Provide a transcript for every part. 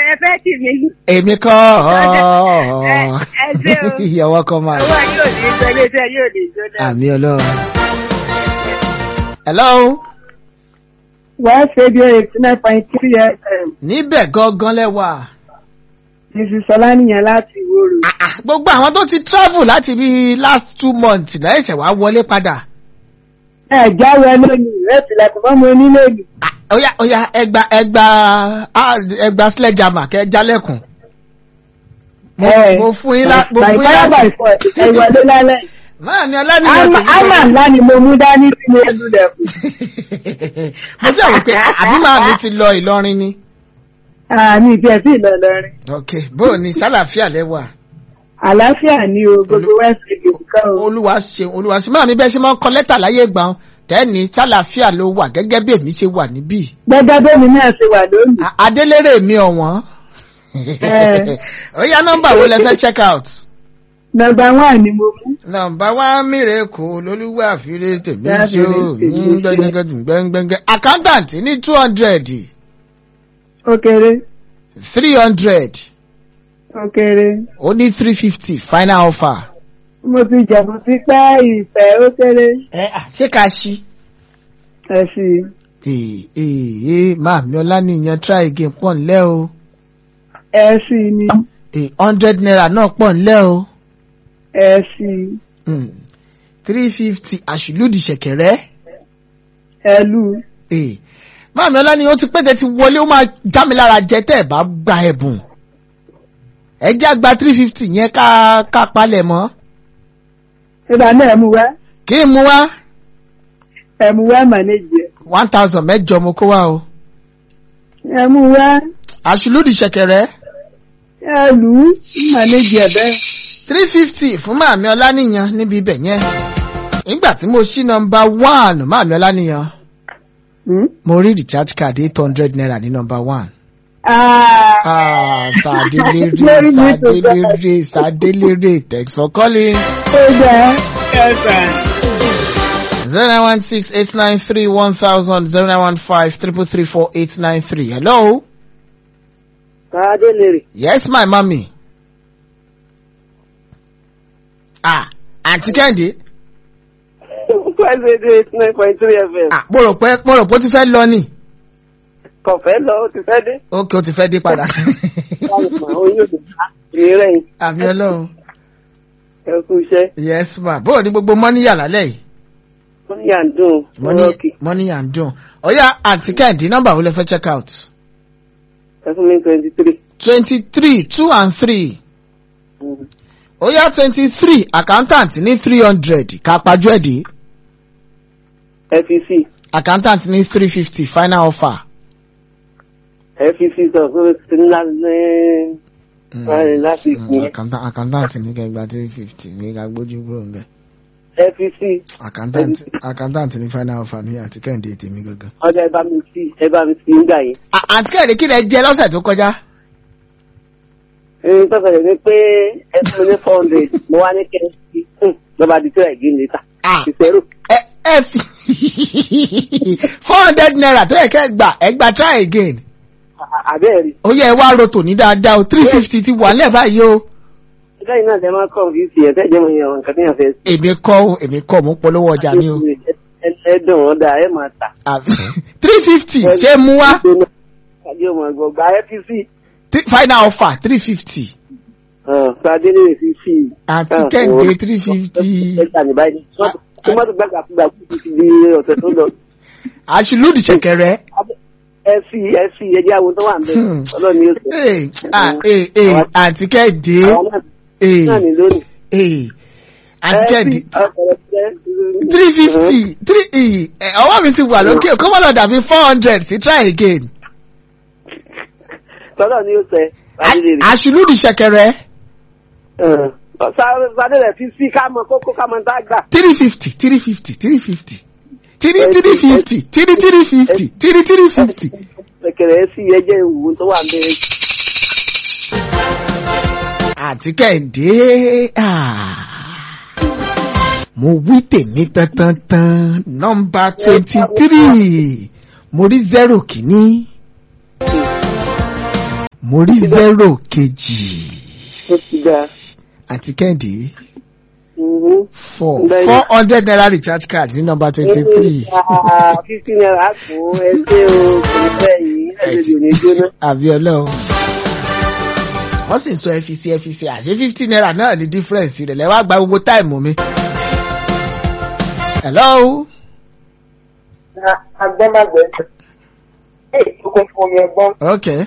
ẹ fẹ́ tì mí. èmi kọ́ Ẹ- ẹ ṣé o. ìyàwó kan máa owó yóò ní í sọ iléeṣẹ́ yóò ní í jóná. àmì ọlọ́run. hello West Radio eighty nine point three FM. níbẹ̀ gangan lẹ́wà. Mrs. Ọláníyàn láti Ìwòrò. Ah, ah, gbogbo àwọn tó ti travel láti bí last two months náà ẹ̀ṣẹ̀ wá wọlé padà. Ẹ jáwé lónìí, ìrẹsì lẹ́kùn mọ́ mi onílé-èdè. Ah, Oya oya ẹgba ẹgba ah, ẹgba sledgehammer kẹ jálẹ̀kùn. Mo mo fún yín lá mo fún yín Bàìfáyà lásìkò. bàìfọ̀ ẹ wọlé lálẹ́. Máa mi ọlánìyàn ti Ámà ńlá ni mo mú dání sí ní ẹlú lẹ̀kùn. Mo ṣe àwọn pé àbí máa mi ti lọ Ìlọrin ni. Àmì ìfẹ́ sí Ìlọrin. Ok bó o ní sálàáfíà lẹ́wà. Àlàáfíà ni o, gbogbo West Radio kan o. Olúwa ṣeun Olúwa ṣeun. Máa mi bẹ́ẹ̀ ṣe máa ń kọ lẹ́tà láyé ìgbà wọn. Tẹ́ni sálàáfíà ló wà gẹ́gẹ́ bí èmi ṣe wà níbí. Gẹ́gẹ́ bẹ́mi náà ṣe wà lónìí. A- Adélérè mi ọ̀wọ́n. Eh. Ó yá nọ́mbà wo lẹ fẹ́ check out? Nọmba wán ni mo mú. Nọ́mbà wá mìíràn kò lólúwà fìrè tèmi Yá ṣó fìrè tèmi ṣó. gbẹ́ngbẹ́ngbẹ́. Accountant ní two hundred Ó kéré, three hundred ó kéré. ó ní three fifty final offer. Mo ti jẹ̀bù sí pẹ́ ìfẹ́ ó kéré. Ẹ à ṣé ká ṣí? Ẹ sì. Ee ee ee máa mi ọlá nìyẹn try again pọ̀ ńlẹ́ o. Ẹ sì ni. Ee hundred naira náà pọ̀ ńlẹ́ o. Ẹ sì. three fifty àṣìlódì ṣẹ̀kẹ̀rẹ́. Ẹ lù. Ee máa mi ọlá nìyẹn ó ti pẹ́ tẹ́ ti wọlé ó máa já mi lára jẹ tẹ́ ẹ̀ bá gba ẹ̀bùn. Ẹ jẹ́ àgbà three fifty yẹn ká ká palẹ̀ mọ́. Ìgbà náà ẹ mú wá. Kí n mú wá Ẹ mú wá mànéjì ẹ̀. one thousand mẹ́jọ mo kó wá o. Ẹ mú wá. àṣìlódì ṣẹ̀kẹ̀rẹ́ Ẹ lù ú. Mànéjì ẹ̀ bẹ́ẹ̀. three fifty fún màmí ọlánìyàn níbi ibẹ̀ yẹn. Nígbà tí mo ṣí nọmba one màmí ọlánìyàn. Hmm? mo rí recharge card eight hundred naira ní number one. Ah. ah sadilere Glory be to God. sadilere sadilere thanks for calling. Ó jẹ́ ẹ̀fà. zero nine one six eight nine three one thousand zero nine one five triple three four eight nine three hello. Káàdé lèrè. yes my mummy. ah àǹtí kẹ́hìndé. West Radio eighty nine point three FM. ah mo rò pé mo rò pé ó ti fẹ́ lọ ni. Kọ̀fẹ́ lọ, ó ti fẹ́ dé. ok ó ti fẹ́ dé padà. Oyún òdò bá ìrẹ́ yìí. àmì ọlọ́run. Ẹ kú iṣẹ́. yes ma bó o ní gbogbo mọ́ní yà lálẹ́ yìí. Ó ní à ń dùn. money money and dùn. ọ̀yá àǹtí kẹ́hìndé nọ́mbà wo lẹ fẹ́ check out. Ẹ fún mi twenty three. twenty three two and three. ọ̀yá twenty three accountant ní three hundred kápájú ẹ̀dí. FEC. accountant ní three fifty final offer. FEC sọ pé ti ńlá ní Báyìí láti ìpín. accountant accountant ní kẹgbà three fifty ní ká gbójú kúrò ń bẹ̀. FEC. accountant accountant ní final offer ní àti kẹ́hìndé tèmi gangan. Ọjà ẹ bá mi sí ẹ bá mi sí nígbà yẹn. À- àǹtí kẹ́hìndé kí lẹ jẹ lọ́sẹ̀ tó kọjá. Ẹni tó fẹ̀rẹ̀ ni pé ẹ fún mi ní four hundred. Mo wá ní kẹ́hìndé. Lọ́ba di tí ẹ̀ gé níta. Ah. Ìṣẹ́rù. ẹ ẹ fi four hundred naira tó yẹ kẹ́ gbà ẹ gbà try again. Àbẹ́ẹ̀rí. ó yẹ ẹ wá roto ní dáadáa o three fifty ti wà lẹ́ẹ̀ báyìí o. lẹ́yìn náà lè máa kọ́ fi fi ẹ̀tẹ́ jẹ́ mọ̀ yẹn nǹkan tí yẹn fẹ́ sí. èmi kọ́ o èmi kọ́ mo ń polówó ọjà mi o. ẹ dùn ọ́ dáa ẹ máa tà. three fifty ṣé mú wá kájí ọmọ ẹ̀gbọ́n gba FPC. Three- final offer three fifty Sadé lè fi fi. àti kẹ́hìndé three fifty ẹ gbà ní báyìí. tó má tó gbàgbà fúgbà kú ti di ọ̀sẹ̀ tó lọ. àṣìlódì ṣẹ̀kẹ̀rẹ̀. ẹ fi ẹ fi ẹjẹ àwọn tó wà ń bẹ Hmm. ọlọ́ni yóò sọ. Ee, ah, ee, ee, àǹtí kẹ́hìndé àwọn náà ee, náà ní lónìí. ee, àǹtí kẹ́hìndé ọkọ̀ ẹ̀ three fifty three ee, ẹ, ọwọ́ mi ti wà lókè kó má lọ dàbí four hundred sí try again. tọ́lọ̀ ni yóò sẹ. Sadé lè rí. àṣìlódì ṣẹ̀kẹ̀rẹ̀ Sadé rẹ̀ fi sí ká mọ kókó ká mọ tá a gbà. three fifty three fifty three fifty three three fifty three three fifty three three fifty. Kẹ̀kẹ̀rẹ̀ sí ẹjẹ́ ìwò tó wà ń bẹ. àti kẹ́hìndé ah. mo wí tèmi tantantan nọ́mbà twenty three mo rí zero kìíní mo rí zero kejì ó ti dá. àti kẹ́hìndé Mhm. four Bẹ́ẹ̀ni. four hundred naira recharge card ní nọ́mbà twenty three Ah, fifty naira kù ẹ ṣé o kò ní bẹ́ẹ̀ yìí ẹ̀jẹ̀ ò ní jóná. àbí ọlọ́run. wọ́n sì ń sọ ẹfisi ẹfisi àṣé fifty naira náà ní difference rẹ̀ lẹ́wọ́ àgbà gbogbo táìmù mi. hello. agbọ́nmágbẹ́ ẹ̀ tó kún fún mi ẹgbọ́n okay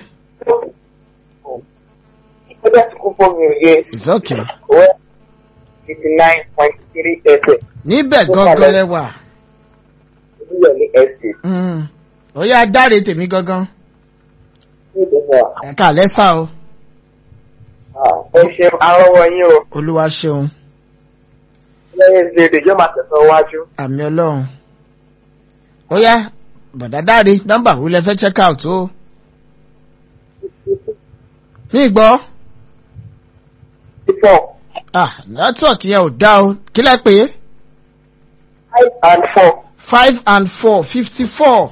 ó dẹ̀ tó kún fún mi òye it's okay. wẹ́ fifty nine point three ẹsẹ̀ níbẹ̀ gangan lẹ́wà. ìdílé ní ẹsẹ̀ Mm. ó yá dáre tèmi gangan. ní ìdílé ẹ̀ka lẹ́sà o. ó ṣe arọ́wọ́ yín o olúwa ṣeun. lẹ́yìn ìdílé yóò máa tẹ̀sán wájú. àmì ọlọ́run. ó yá bọ̀dá dáre nọ́mbà wo lẹ fẹ́ check out o. ní ìgbọ́. four ah network yẹn ò dá o kí lẹ pé five and four. five and four fifty four.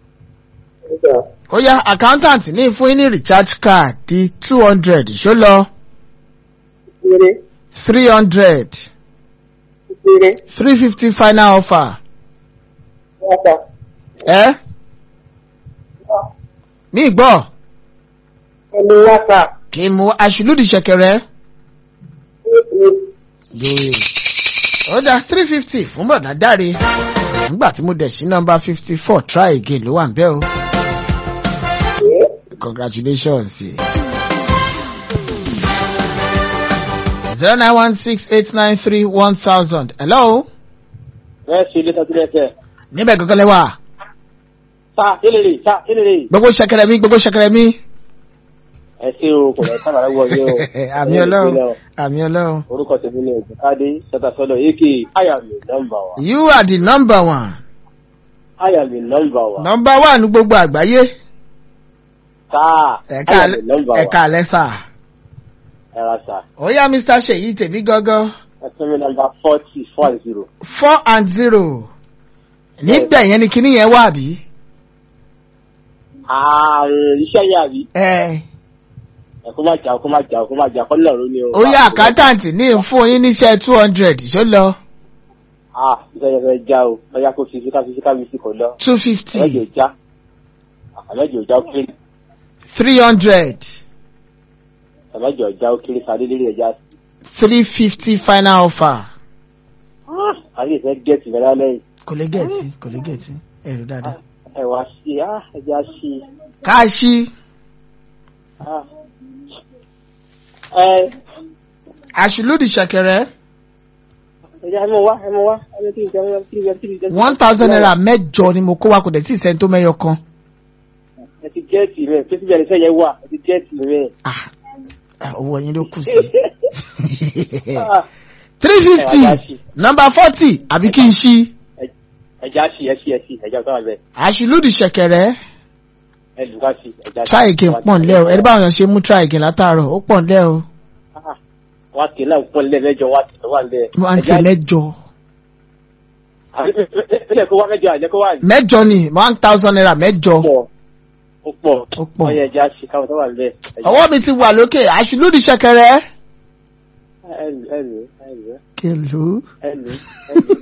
ó yá accountant ní fún yín ní recharge card di two hundred ṣó lọ Péré three hundred péré three fifty final offer. wọ́pọ̀. ẹ ní ìgbọ́ Ẹni wáṣà. kí n mú aṣùlùdì ṣẹ̀kẹ̀rẹ̀. yóò ó dá three fifty fún bọ̀dá dáre nígbà tí mo dẹ̀ sí nọ́mbà fifty four try again ló wà ń bẹ́ o congratulations. zero nine one six eight nine three one thousand hello Ẹ ṣe ilé tọ́jú lẹ́sẹ̀. níbẹ̀ gangan lẹ́wà Sá kílèrè sá kílèrè. gbogbo ṣẹ̀kẹ̀rẹ̀ mi gbogbo ṣẹ̀kẹ̀rẹ̀ mi. Ẹ ṣe o kò lọ sábà lọ́wọ́ yín o. àmì ọlọ́run àmì ọlọ́run. Orúkọ tèmi ni Ògùnkádé Ṣọ́tàṣọ́lọ̀ èké Ayàmì nọ́mbà wa. you are the number one. Ayàmì nọ́mbà wa. number one ní gbogbo àgbáyé. Sáà ẹ̀ka Ayàmì nọ́mbà wa. ẹ̀ka alẹ́sà. Ẹ̀rọ sà. ó yá mr seyi tèmi gangan Ẹ fún mi nọ́mbà forty four zero. four and zero. níbẹ̀ yẹn ni kinní yẹn wà bí. Ààrùn iṣẹ́ yà rí. ẹ Ẹ kó má jà kó má jà kó má jà kọ́ náà ló ní o. ó yá accountant ní fún yín níṣẹ́ two hundred ṣó lọ Ah iṣẹ́ yẹn fẹ́ já o. Bóyá kó fi síká fi síká fi sí kò lọ. two Àmẹ́jọ fifty já. Àmẹ́jọ já ó kéré. three hundred Àmẹ́jọ já ó kéré sáré lérí ẹja. three fifty final offer. Àyè ìfẹ́ gẹ̀ẹ́sì mẹ́ta lẹ́yìn. kò lè gẹ̀ẹ́tì kò lè gẹ̀ẹ́tì ẹ̀rù dáadáa. Ẹ wá sí i, ah ẹja sí i. káàṣì Ah. Ẹ àṣùlùdì ṣẹ̀kẹ̀rẹ̀ ẹja ẹ mọ wá ẹ mọ wá ẹni tí ìjọba ẹni tí ìjọba ẹni tí ìjọba. one thousand naira mẹ́jọ ni mo kó wa kò dẹ̀ sí ìsẹ́ni tó mẹ́yọ kan. Ẹ ti gẹ̀ẹ́sì rẹ̀ pé síbi ẹni sẹ́yẹ wà ẹ ti gẹ̀ẹ́sì rẹ̀. Ah, ah, owó yín ló kù sí. Ah, three fifty Ẹ wá dá sí. number forty àbí kí n ṣí. Ẹja sí ẹ sí ẹ sí ẹja tó wà bẹ́ẹ̀ àṣùlùdì ṣẹ̀kẹ̀rẹ̀ ẹ lù ká sí ẹja sí. try again pọ̀ nílẹ̀ o ẹni báwọn yàn ṣe mú try again látàárọ̀ ó pọ̀ nílẹ̀ o Ah, Wá kì í náà pọ̀ nílẹ̀ mẹ́jọ wá kì í wà nílẹ̀. wọ́n á tẹ̀ mẹ́jọ. Ilé kó wá mẹ́jọ àjẹ́ kó wà ní. mẹ́jọ ni one thousand naira mẹ́jọ. pọ̀ ó pọ̀ Ó pọ̀. ọyẹ ẹja sí káwọn tó wà nílẹ̀. Ẹja- ọwọ́ mi ti wà lókè àṣùlùdì ṣẹ̀kẹ̀rẹ̀. Ẹ lù ẹ lù ẹ lù kìlú. ẹ lù ẹ lù.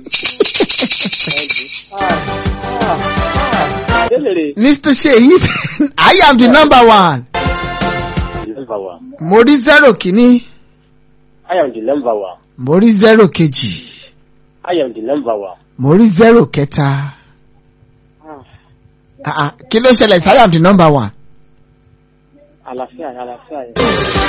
Délèrè. Mr. Seyi I am the number one. Number one. mo rí zero kìíní I am the number one. mo rí zero kejì I am the number one. mo rí zero kẹta. Ah, ah, kí ló ṣẹlẹ̀ sí I am the number one. Àlàáfíà àlàáfíà yẹn.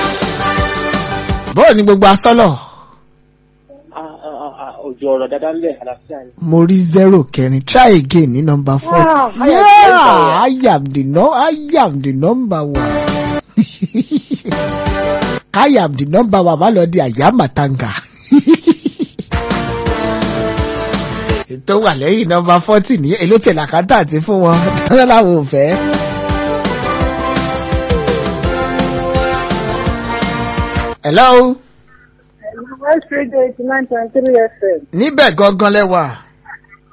bọ́ọ̀ ni gbogbo asọ́lọ̀ Ah, ah, ah, ah, Òjò ọ̀rọ̀ dáadáa ń bẹ̀ àlàáfíà yẹn. mo rí zero kẹrin try again ní number four. Ah, I am the yeah, number one. I am the no I am the number one. I am the number one má lọ di àyàmàtàǹgà. ètò wà lẹ́yìn nọmba forty ní èló tẹ̀lé àkántà àti fún wọn dáná làwọn ò fẹ́. hello West Radio eighty nine point three FM. níbẹ̀ gangan lẹ́wà. mo rí zero kìíní. Ẹ ṣe o. try again ní nọmba four. yeah I am the no I am the number one. káyà the number one má lọ di àyàmàtàǹgà. ètò wà lẹ́yìn nọmba forty ní èló tẹ̀lé àkántà àti fún wọn dáná làwọn ò fẹ́. hello. West Radio eighty nine point three FM. níbẹ̀ gangan lẹ́wà.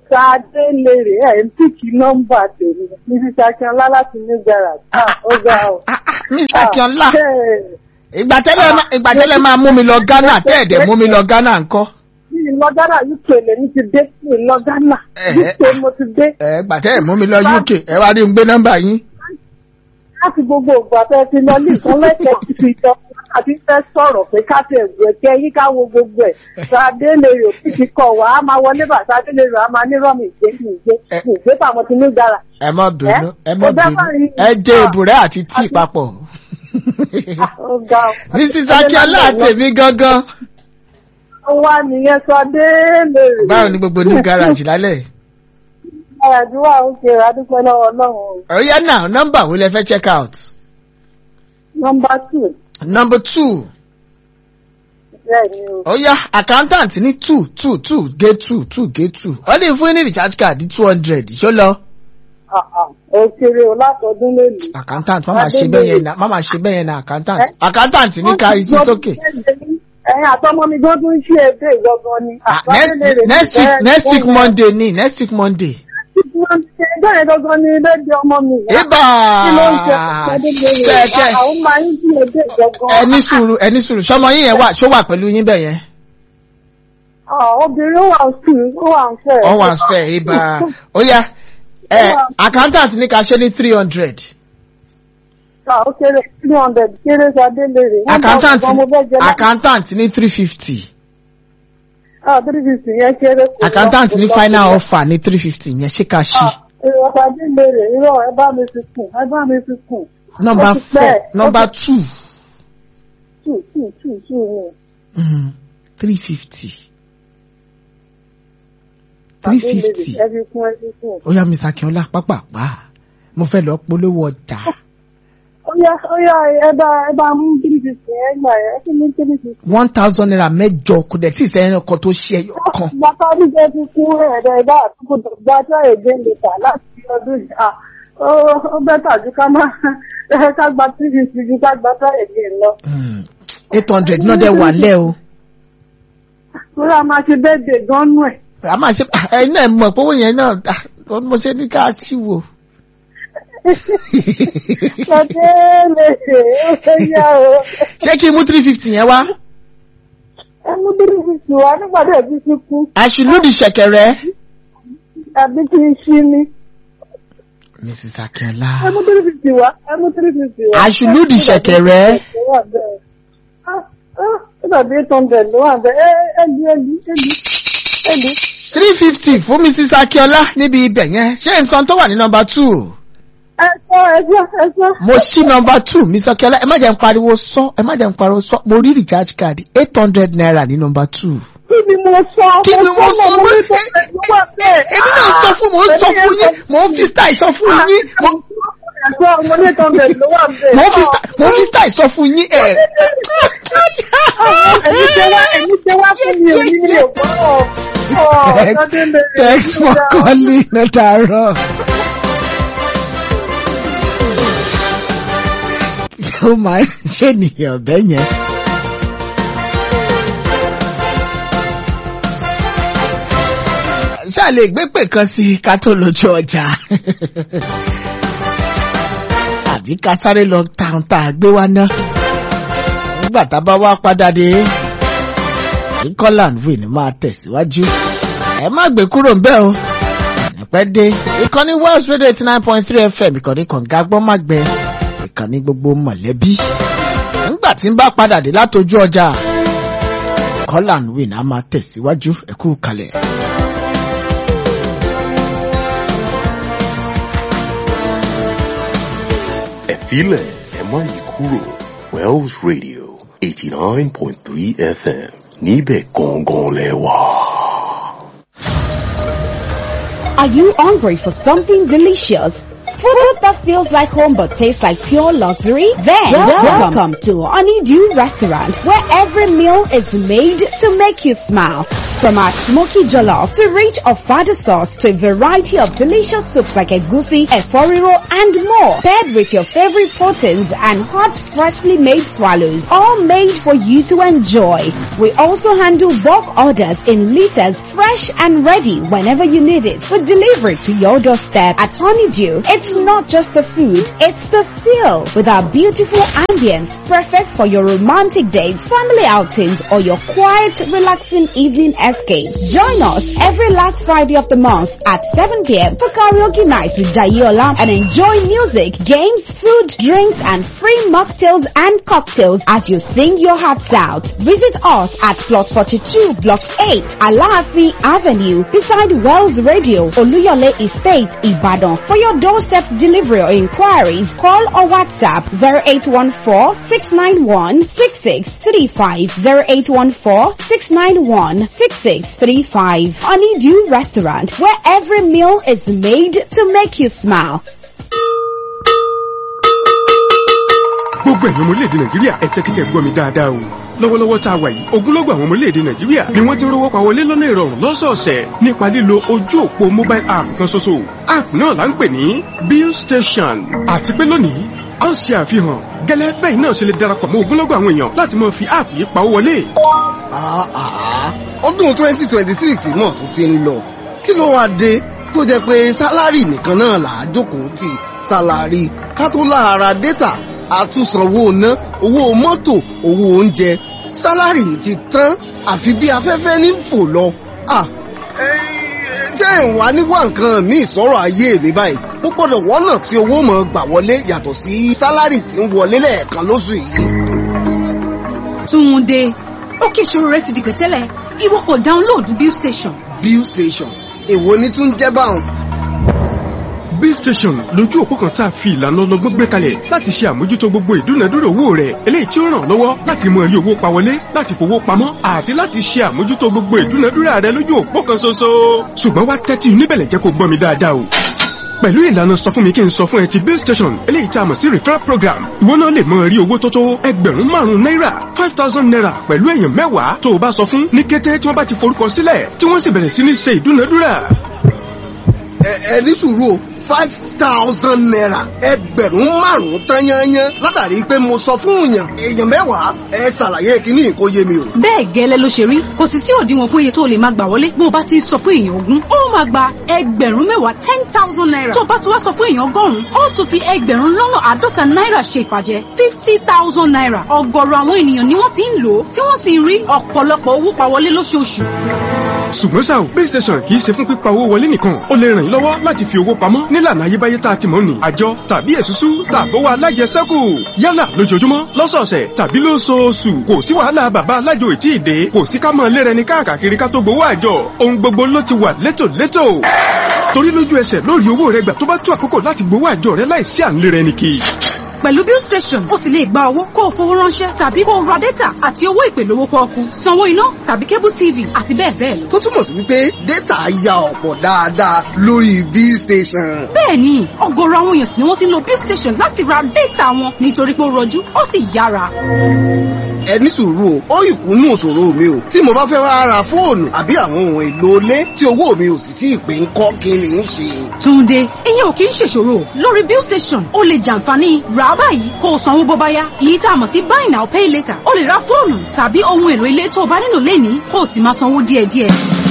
Ṣadé lèrè ẹ̀ ń pìkì nọ́mbà tèmi. Níbi Ṣakínọlá láti New Garage. Ah, ó ga ọ̀. Ah, ah, Miss Akínọlá Bẹ́ẹ̀ ìgbà tẹ́lẹ̀ má- ìgbà tẹ́lẹ̀ máa mú mi lọ Ghana tẹ́ẹ̀dẹ̀ mú mi lọ Ghana ńkọ́. ní lọ Ghana UK lèmi ti dé ní lọ Ghana. Ẹ̀hẹ́. UK mo ti dé. ẹ gbà tẹ́ẹ̀ mú mi lọ UK ẹ wá rí n gbé nọ́mbà yín. láti gbogbo ìgbà tẹ́ ti lọ ní ìkan lẹ́kọ̀ọ́ ti fi jọ àti fẹ́ sọ̀rọ̀ pé ká tẹ̀ wù ẹ̀kẹ́ yí ká wo gbogbo ẹ̀ Ṣadé lè rò kí ti kọ̀ wá á máa wọlé bà Ṣadé lè rò á máa ní rọ́ọ̀mù ìgbé ní ìgbé Ẹ. ní ìgbé tàwọn ti ní gara. ẹ má bínú ẹ má Ó dá bínú báyìí. ẹ jẹ èbùrẹ́ àti tíì papọ̀. ó ga ọ. Mrs Akínọlá àtẹ̀mí gangan. ó wá nìyẹn Ṣadé lè rò. báwo ni gbogbo new garage lálẹ́. àdúrà ó ṣe àdúpẹ́ lọ́wọ́ Ọlọ́run o. ọ̀yá náà nọ́mbà wo lẹ fẹ́ check out. nọmba two number two bẹ́ẹ̀ ni o. ọ̀yá accountant ní two two two gé two two gé two wọ́n lè fún yín ní recharge card two hundred ṣó lọ. Ah, ah, ó kéré o látọdún lónìí. accountant má máa ṣe bẹ́ẹ̀ yẹn na má máa ṣe bẹ́ẹ̀ yẹn na accountant accountant ní ká sí sókè. ẹ̀yin àtọmọ mi gan tún ṣe èdè ìgbọ̀ngàn ni. Ah, ne- next week next week monday ni next week monday. ẹjọ́ yẹn gangan ni lédè ọmọ mi. ibà kí ló ń ṣe Ṣadélérè? kẹ̀kẹ́ àwọn máa ń ṣe èdè ìgbọ̀ngàn. ẹni sùúrù ẹni sùúrù sọmọ yín yẹn wà ṣó wà pẹ̀lú yín bẹ̀ yẹn. Ah, obìnrin ó wà ń sùn ó wà ń fẹ́. wọ́n wà fẹ́ ibà ó yá ẹ accountant ní ká ṣe ní three hundred. Ah, ó kéré three hundred kéré Ṣadélérè. One accountant thousand gan mo fẹ́ jẹ lá- accountant ní three fifty. Ah, three fifty yẹn kéré. kò lọ, accountant kò ní lọ, final kò lọ. offer ní three fifty yẹn ṣé ká ṣí. Èrò Ṣadélérè irọ́ ẹ bá mi fi kùn ẹ bá mi fi kùn. number ó ti four pẹ́, ó number ti- two two two two two ni. mm, three fifty. three fifty. ẹ fi kún ẹ fi kún. ó yá Miss Akínọlá pápápá mo fẹ́ lọ polówó ọjà. ó yá ó yá ẹ bá ẹ bá mú three fifty ẹ gbà ẹ ẹ kí ni three fifty. one thousand naira mẹ́jọ kò dẹ̀ tí ì sẹ́yìn ọkọ̀ tó ṣe ẹyọ kan. bàtà níjẹ fi kún ẹ̀rẹ̀ ẹ̀dá àtúkò gbà tí àyè gbé lè tà láti ọdún yìí. Ah, ó ó bẹ́tà ju ká má ẹ ká gba three fifty ju ká gba tí àyè gbé lọ. eight hundred náà dẹ̀ wà lẹ́ o. torí a máa ṣe bẹ́ẹ̀dẹ̀ gan nù ẹ̀. a máa ṣe ẹ̀yin náà mọ̀ pé owó yẹn náà ah, mo ṣe ní ká sí wò. ṣọdẹ lè ṣe ó fẹ́ yá o. ṣé kí n mú three fifty yẹn wá. ẹ mú three fifty wá nígbà tí ẹ fi fi kú àṣìlódì ṣẹ̀kẹ̀rẹ̀. àbí kí n ṣí ni. Mrs. Akínọlá. ẹ mú three fifty wá ẹ mú three fifty wá. Àṣùlùdì ṣẹ̀kẹ̀rẹ̀. ó dàbí eight hundred ló wà bẹ́ẹ̀ ẹ ẹ di ẹ di ẹ di ẹ di. three fifty fún Mrs. Akínọlá níbi ibẹ̀ yẹn ṣé nǹkan tó wà ní nọmba two. ẹ sọ ẹ sọ ẹ sọ. mo ṣí nọmba two Mrs. Akínọlá ẹ má jẹ́ n pariwo sọ ẹ má jẹ́ n pariwo sọ mo rí recharge card eight hundred naira ní nọmba two. kí ni mo sọ. Kí ni mo sọ? mo ní tó fẹ́ ló wà bẹ́ẹ̀. èmi náà sọ fún mo ń sọ fún yín mo ń fi style sọ fún yín mo Ẹ̀sọ́ mo ní eight hundred ló wà bẹ́ẹ̀. mo ń fi style mo ń fi style sọ fún yín ẹ. Ẹni ṣe wá ẹni ṣe wá fún mi ò ní mi ò gbọ́. Thanks, thanks for calling Notaro. Ó máa ń ṣènìyàn bẹ́ẹ̀ yẹn. Ṣáà lè gbé pè kan sí ká tó lójú ọjà. Àbí ká sáré lọ tàn tá a gbé wá ná. Nígbà tá a bá wá padà dé Colin Wayne máa tẹ̀síwájú. Ẹ má gbé kúrò ń bẹ̀ o. Ẹ̀pẹ́ dé. Ìkànnì Wells Radio eighty nine point three FM ìkànnì kànga gbọ́n má gbẹ. Ìkànnì gbogbo mọ̀lẹ́bí. Nígbà tí ń bá padà dé látojú ọjà. Colin Wayne á máa tẹ̀síwájú. Ẹ kú kalẹ̀. ẹ filẹ̀ ẹ má yí kúrò Wells Radio eighty nine point three FM níbẹ̀ gangan lẹ wà. Are you hungry for something delicious? Food that feels like home but tastes like pure luxury? Then welcome, to Honeydew Restaurant where every meal is made to make you smile. From our smoky jollof to rich ofada sauce to a variety of delicious soups like egusi, eforiro and more. Paired with your favorite proteins and hot freshly made swallows. All made for you to enjoy. We also handle bulk orders in liters fresh and ready whenever you need it. We deliver it to your doorstep at Honeydew. It's not just the food, it's the feel with our beautiful ambience perfect for your romantic dates, family outings or your quiet relaxing evening escape. Join us every last Friday of the month at 7 p.m. for karaoke night with Jayola and enjoy music, games, food, drinks and free mocktails and cocktails as you sing your hearts out. Visit us at plot 42 block 8 Alaafin Avenue beside Wells Radio Oluyole Estate Ibadan. For your doorstep delivery or inquiries, call or WhatsApp 0814 691 6635 0814 691 6635. Honeydew Restaurant where every meal is made to make you smile. gbogbo ẹ̀yin ọmọ orílẹ̀-èdè nàìjíríà ẹ tẹ́tí kẹ́ gbọ́ mi dáadáa o lọ́wọ́lọ́wọ́ tá a wà yìí ogunlọ́gọ̀ àwọn ọmọ orílẹ̀-èdè nàìjíríà ni wọ́n ti ń rówó pa wọlé lọ́nà ìrọ̀rùn lọ́sọ̀ọ̀sẹ̀ nípa lílo ojú òpó mobile app kan ṣoṣo app náà là ń pè ní bill station àti pé lónìí a ó ṣe àfihàn gẹ́lẹ́ bẹ́ẹ̀ náà ṣe lè darapọ̀ mọ́ ogunlọ́gọ̀ àwọn èèyàn láti máa fi app yìí pawó wọlé ọdún twenty twenty six náà tó ti ń lọ kí ló wáá dé tó jẹ́ pé sálárì nìkan náà là á jókòó tì sálárì ká tó lára dátà àtúnsanwó ná owó mọ́tò owó oúnjẹ sálárì ti tán àfi bí afẹ́fẹ́ ní fò lọ. jẹ́ ìwà níwá nǹkan míì sọ̀rọ̀ ayé mi báyìí mo gbọ́dọ̀ wọ́nà tí owó mọ̀ gbà wọlé yàtọ̀ sí sálárì tí ń wọlé lẹ́ẹ̀kan lóṣù yìí. Túnde ókè ìṣòro rẹ ti di pẹ̀tẹ́lẹ̀ ìwọ kò dáńlóòdù bill station. bill station èwo ni tún jẹ́ báwọn. bill station lójú òpó kan tá a fi ìlànà ọlọ́gbọ́n gbé kalẹ̀ láti ṣe àmójútó gbogbo ìdúnadúrà owó rẹ̀ eléyìí tí ó ràn lọ́wọ́ láti mọ iye owó pa wọlé láti fowó pamọ́ àti láti ṣe àmójútó gbogbo ìdúnadúrà rẹ̀ lójú òpó kan ṣoṣo. ṣùgbọ́n wá tẹ́tí níbẹ̀lẹ̀ jẹ́ kó gbọ́ mi dáadáa o pẹ̀lú ìlànà sọ fún mi kí n sọ fún ẹ ti bill station eléyìí tá a mọ̀ sí referral program ìwọ náà lè mọ rí owó tó tó ẹgbẹ̀rún márùn-ún náírà five thousand naira pẹ̀lú èèyàn mẹ́wàá tó o bá sọ fún ní kété tí wọ́n bá ti forúkọ sílẹ̀ tí wọ́n sì bẹ̀rẹ̀ sí ní ṣe ìdúnadúrà. ẹ ní sùúrù o five thousand naira ẹgbẹ̀rún márùn-ún tán yányán látàrí pé mo sọ fún èèyàn èèyàn mẹ́wàá ẹ ṣàlàyé kínní kó yé mi o. bẹ́ẹ̀ gẹ́lẹ́ ló ṣe rí kò sì tí òdiwọ̀n fún iye tó lè máa gbà wọlé bó o bá ti ń sọ fún èèyàn ogún ó máa gba ẹgbẹ̀rún mẹ́wàá ten thousand naira tó o bá ti wá sọ fún èèyàn ọgọ́rùn-ún ó tún fi ẹgbẹ̀rún lọ́nà àádọ́ta náírà ṣe ìfàjẹ́ fifty thousand naira ọ̀gọ̀rọ̀ àwọn ènìyàn ni wọ́n ti ń lò ó tí wọ́n sì ń rí ọ̀pọ̀lọpọ̀ owó pa wọlé lóṣooṣù ṣùgbọ́n ṣá o base station kì í ṣe fún pípa owó wọlé nìkan ó lè ràn yín lọ́wọ́ láti fi owó pamọ́ nílànà ayébáyé tá a ti mọ̀ ní àjọ tàbí èsúsú tàbówó alájẹsẹ́kù yálà lójoojúmọ́ lọ́sọ̀ọ̀sẹ̀ tàbí lóṣooṣù kò sí wàhálà bàbá alájò ìtì ìdè kò sí ká mọ̀ lérẹni káàkiri ká tó gbowó àjọ ohun gbogbo ló ti wà létòlétò torí lójú ẹsẹ̀ lórí owó rẹ gbà tó bá tó àkókò láti gbowó àjọ rẹ láìsí à ń lérẹni kì í pẹ̀lú bill station ó sì lè gba owó kó o fowó ránṣẹ́ tàbí kó o ra data àti owó ìpè lówó pọ́ọ́kú sanwó iná tàbí cable tv àti bẹ́ẹ̀ bẹ́ẹ̀ lọ. tó túmọ̀ sí wípé data ya ọ̀pọ̀ dáadáa lórí bill station. bẹ́ẹ̀ni ọ̀gọ̀rọ̀ àwọn èèyàn sì ni wọ́n ti ń lo bill station láti ra data wọn nítorí pé ó rọjú ó sì yára. ẹ ní sùúrù o ó ìkúnnú òṣòro mi o tí mo bá fẹ́ wá ra fóònù àbí àwọn ohun èlò ilé tí owó mi ò sì tí ì pé ń kọ́ kí ni ń ṣe. túnde ìyẹn ò kì í ṣèṣòro lórí bill station ó lè jàǹfààní rà báyìí kó o sanwó bó bá yá èyí tá a mọ̀ sí buy now pay later ó lè ra fóònù tàbí ohun èlò ilé tó o bá nílò lẹ́ni kó o sì máa sanwó díẹ̀díẹ̀